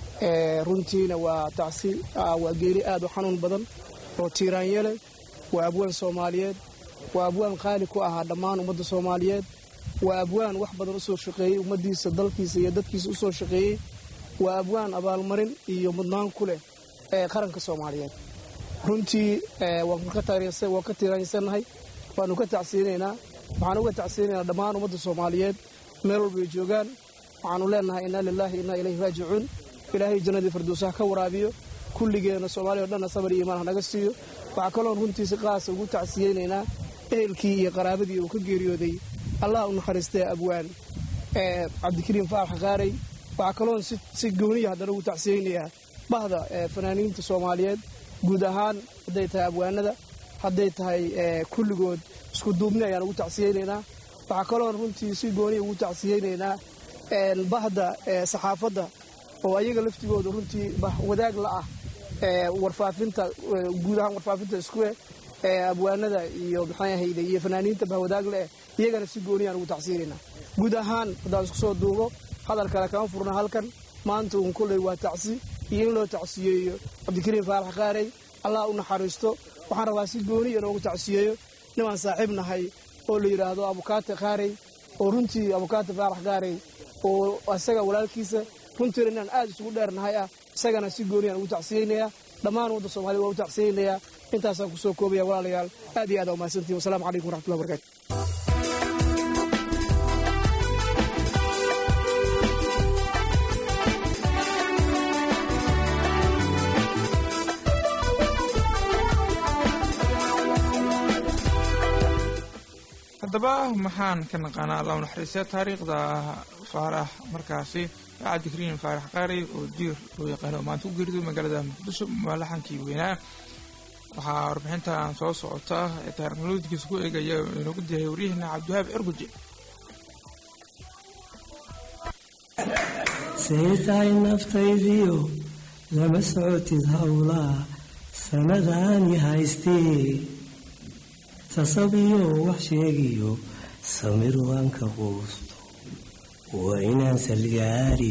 runtiina waa tacsi waa geeri aad u xanuun badan oo tiiraanyele waa abwaan soomaaliyeed waa abwaan qaali ku ahaa dhammaan ummadda soomaaliyeed waa abwaan wax badan u soo shaqeeyey ummaddiisa dalkiisa iyo dadkiisa u soo shaqeeyey waa abwaan abaalmarin iyo mudnaan ku leh ee qaranka soomaaliyeed runtii waan ka tiiraansannahay waanu ka tacsiyeynaynaa waxaan uga tacsiyeynaynaa dhammaan ummadda soomaaliyeed meel walbay joogaan waxaanu leenahay innaa lilaahi innaa ilayhi raajicuun ilaahay jannadii firdowsaha ka waraabiyo kulligeenna soomaaliya o dhanna sabar iyo imaan hanaga siiyo waxaa kaloon runtiisi qaasa ugu tacsiyeynaynaa ehelkii iyo qaraabadii uu ka geeriyooday allah u naxariistee abwaan cabdikariim faarax qaarey waxaa kaloon si gooniya haddana ugu tacsiyeynayaa bahda fanaaniinta soomaaliyeed guud ahaan hadday tahay abwaanada hadday tahay kulligood isku duubni ayaan ugu tacsiyeynaynaa waxaa kaloon runtii si gooniya ugu tacsiyeynaynaa bahda saxaafadda oo ayaga laftigooda runtii wadaag la ah warfaafinta guud ahaan warfaafinta iskuwe abwaanada iyo maxay ahayde iyo fanaaniinta bahwadaag le-eh iyagana si gooniyaan ugu tacsiyeynaynaa guud ahaan haddaan isku soo duubo hadal kale kama furna halkan maanta uun kolley waa tacsi iyo in loo tacsiyeeyo cabdikariim faarax qaarey allah u naxariisto waxaan rabaa si gooniya inoogu tacsiyeeyo nimaan saaxiib nahay oo la yidhaahdo abukaate qaarey oo runtii abukaate faarax qaarey oo isaga walaalkiisa runtiina inaan aad isugu dheernahay ah isagana si gooniyaan ugu tacsiyeynayaa dhammaan ummadda soomaaliyed waa u tacsiyeynayaa intaasaan kusoo koobaya walaalayaal aad iyo aad aa umahadsantihin wasalamu calaykum waraxmatullahi barakaatu haddaba maxaan ka naqaanaa allahu naxariista taariikhda faarax markaasi cabdikariim faarax qaari oo jiir loo yaqaano maanta ku geerido magaalada muqdisho malaxankii weynaa waxaa warbixintan soo socota ee taarikhnolodkiisa ku eegaya inoogu diyahay waryaheena cabdiwahaab cirguje say tahay naftaydiyo lama socotid howlaa sanadaani haystee sasabiyo wax sheegiyo samir waan ka quusto waa inaan salgaari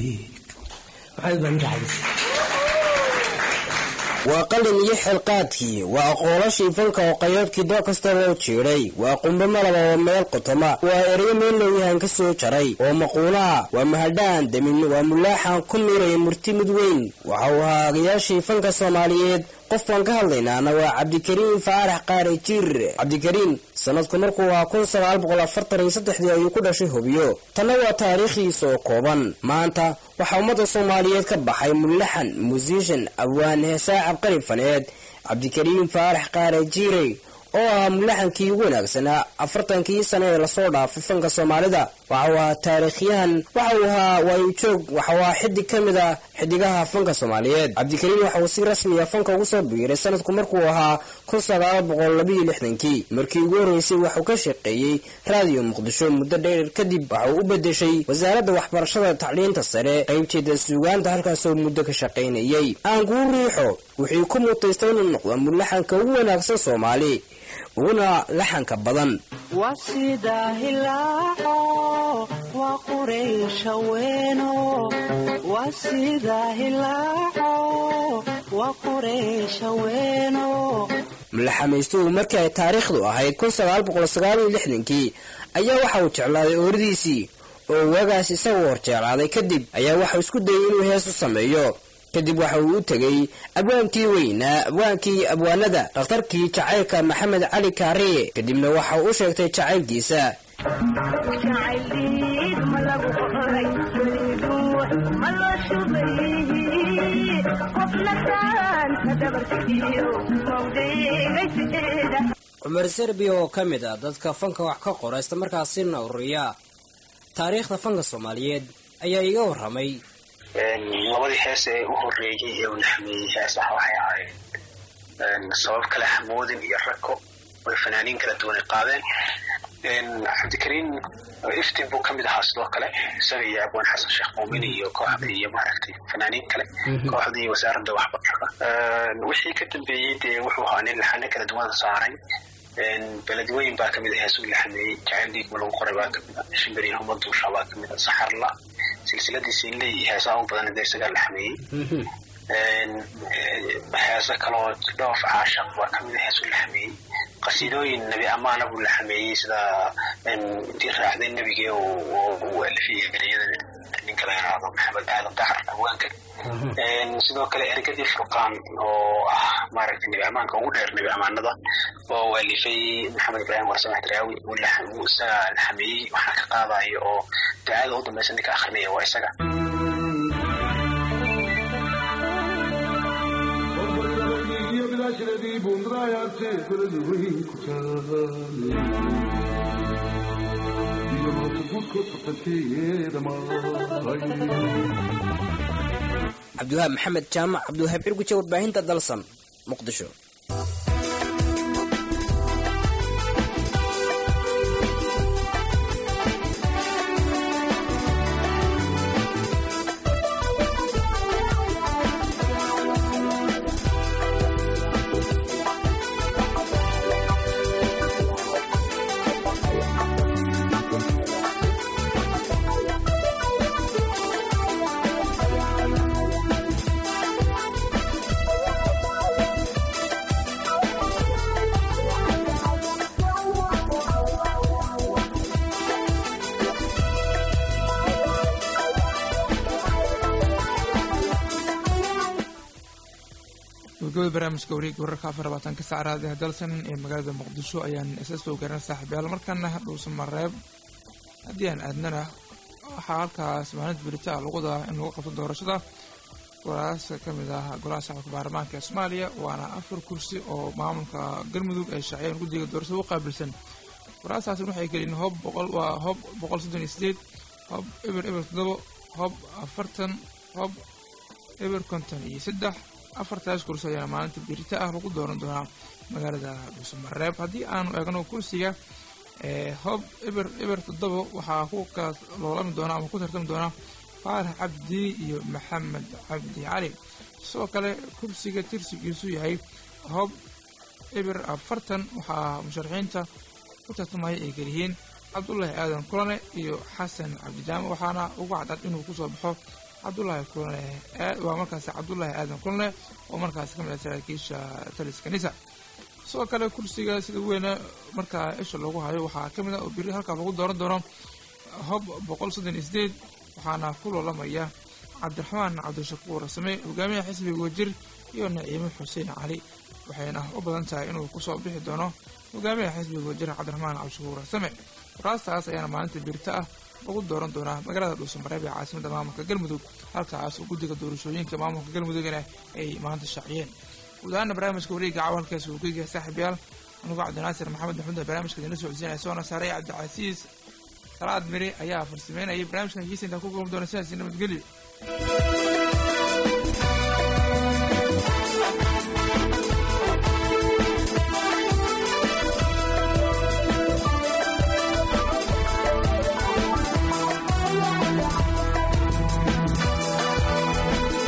waa qalin iyo xilqaadkii waa aqoolashii fanka oo qayoobkii doo kasta loo jiidhay waa qumbe malaba oo meel qotoma waa ereyo meel looyahan ka soo jaray oo maquulaha waa mahadhaan demin waa mulaaxan ku miiraya murti mid weyn waxa uu ahaa agayaashii fanka soomaaliyeed qof baan ka hadlaynaana waa cabdikariim faarax qaare jiir cabdikariim sanadku markuu ahaa kun sagaal boqol afartan iyo saddexdii ayuu ku dhashay hubiyo tanna waa taariikhdiisa oo kooban maanta waxaa ummadda soomaaliyeed ka baxay mullaxan musiishan abwaan heesaa cabqari faneed cabdikariim faarax qaare jiire oo ahaa mulaxankii ugu wanaagsanaa afartankii sane ee lasoo dhaafay fanka soomaalida waxa uu ahaa taariikhyahan waxa uu ahaa waayojoog waxa uu ahaa xidig ka mid ah xidigaha fanka soomaaliyeed cabdikariim waxa uu si rasmiya fanka ugu soo biiray sanadku markuu ahaa kun sagaal boqol labiyo lixdankii markii ugu horreysay waxuu ka shaqeeyey raadiyo muqdisho muddo dheer kadib waxauu u bedeshay wasaaradda waxbarashada tacliinta sare qaybteeda suugaanta halkaasoo muddo ka shaqaynayay aan kuu riixo wuxuu ku mutaystay inuu noqdo mulaxanka ugu wanaagsan soomaali uguna laxanka badan wasida hilaaco waa quraysha weeno wasida hilaaco waa quraysha weeno mulaxamaystuhu markii ay taariikhdu ahayd kun sagaal boqol sagaal iyo lixdankii ayaa waxa uu jeclaaday ooridiisii oo waagaas isagoo hor jeclaaday kadib ayaa waxau isku dayay inuu hees u sameeyo kadib waxa uu u tegey abwaankii weynaa abwaankii abwaanada dhakhtarkii jacaylka maxamed cali kaariye kadibna waxa uu u sheegtay jacaylkiisa cumar serbiya oo ka mid ah dadka fanka wax ka qora islamarkaasina ururiya taariikhda fanka soomaaliyeed ayaa iga warramay labadii hees ee u horeeyey ee uu naxmeeyey heesaha waxay ahayd sabab kale xamoodin iyo rako oy fanaaniin kala duwan ay qaadeen cabdikariin iftin buu kamid ahaa sidoo kale isaga iyo abwaan xasan sheekh muumin iyo kooxda iyo maaragtay fanaaniin kale kooxda iyo wasaaradda waxbarashada wixii ka dambeeyey dee wuxuu ahaa nin laxano kala duwan saaray beledweyn baa kamid ah heesuu laxameeyey jacayl dhiigma lagu qoray baa kamid ah shimbiriin huma duusha baa kamid ah saxarla silsiladiisii leey heesaha u badan dee isagaa laxameeyey heeso kaloo dhoof caashaq baa kamid ah heesuu laxameeyey qasiidooyin nebi amaana buu laxameeyey sida intii raacday nebigee uu alifiyey ereyada ninka la yidhaahdo maxamed aadan dacar abwaanka sidoo kale ergadii furqaan oo ah maaragtay nebi amaanka ugu dheer nebi amaanada oo uu alifay maxamed ibraahim warsamax daraawi uu isaga laxameeyey waxaa ka qaadaya oo ducada u dambaysa ninka akrinaya waa isaga cabdiwahaab maxamed jaamac cabdiwahaab cirguje warbaahinta dalsan muqdisho gabagabada barnaamijka wareega wararka afar labaatanka saacraadi dalsan ee magaalada muqdisho ayaan isa soo garan saaxiibayaal markaana dhuusa mareeb haddii aan aadnana waxaa halkaas maalinta berita lagu wadaa in lagu qabto doorashada golaas ka mid ah golaha shacabka baarlamaanka ee soomaaliya waana afar kursi oo maamulka galmudug ay shaaciyeen guddiga doorashada u qaabilsan waraasaasi waxay keliyiin hob boqol waa hob boqol soddon iyo sideed hob eber eber toddobo hob afartan hob eber konton iyo saddex afartaas kursi ayaana maalinta birita ah lagu dooran doonaa magaalada dhuusamareeb haddii aanu eegno kursiga hob eber eber toddobo waxaa ku loolami doona ama ku tartami doona faarax cabdi iyo maxamed cabdi cali sidoo kale kursiga tirsigiisu yahay hob eber afartan waxaa musharaxiinta ku tartamaya ay keliyihiin cabdulaahi aadan kulane iyo xasan cabdijaame waxaana ugu cadcad inuu kusoo baxo cabdulaahi kulane waa markaasi cabdulaahi aadan kulane oo markaasi ka mid ah saraakiisha taliska nisa sidoo kale kursiga sida weyne markaa isha loogu hayo waxaa ka mid ah oo biri halkaa lagu dooran doono hob boqol soddon iyo sideed waxaana ku loolamaya cabdiraxmaan cabdishakuur same hogaamiyaha xisbiga wajir iyo naciime xuseen cali waxayna u badan tahay inuu kusoo bixi doono hogaamiyaha xisbiga wajir cabdiraxmaan cabdishakuur same waraastaas ayaana maalinta birita ah lagu dooran doonaa magaalada dhuusamareeb ee caasimada maamulka galmudug halkaas oo guddiga doorashooyinka maamulka galmudugna ay maanta shaaciyeen guud ahaana barnaamijka wareega caawa halkaas uu ka yahay saaxiibayaal anigoo cabdinaasir maxamed maxmuud barnaamijka idinla socodsiinaya soona saaray cabdicasiis salaad mire ayaa farsameynayay barnaamijkan hegeisa intaa ku kulmi doona sidaasi nabadgelyo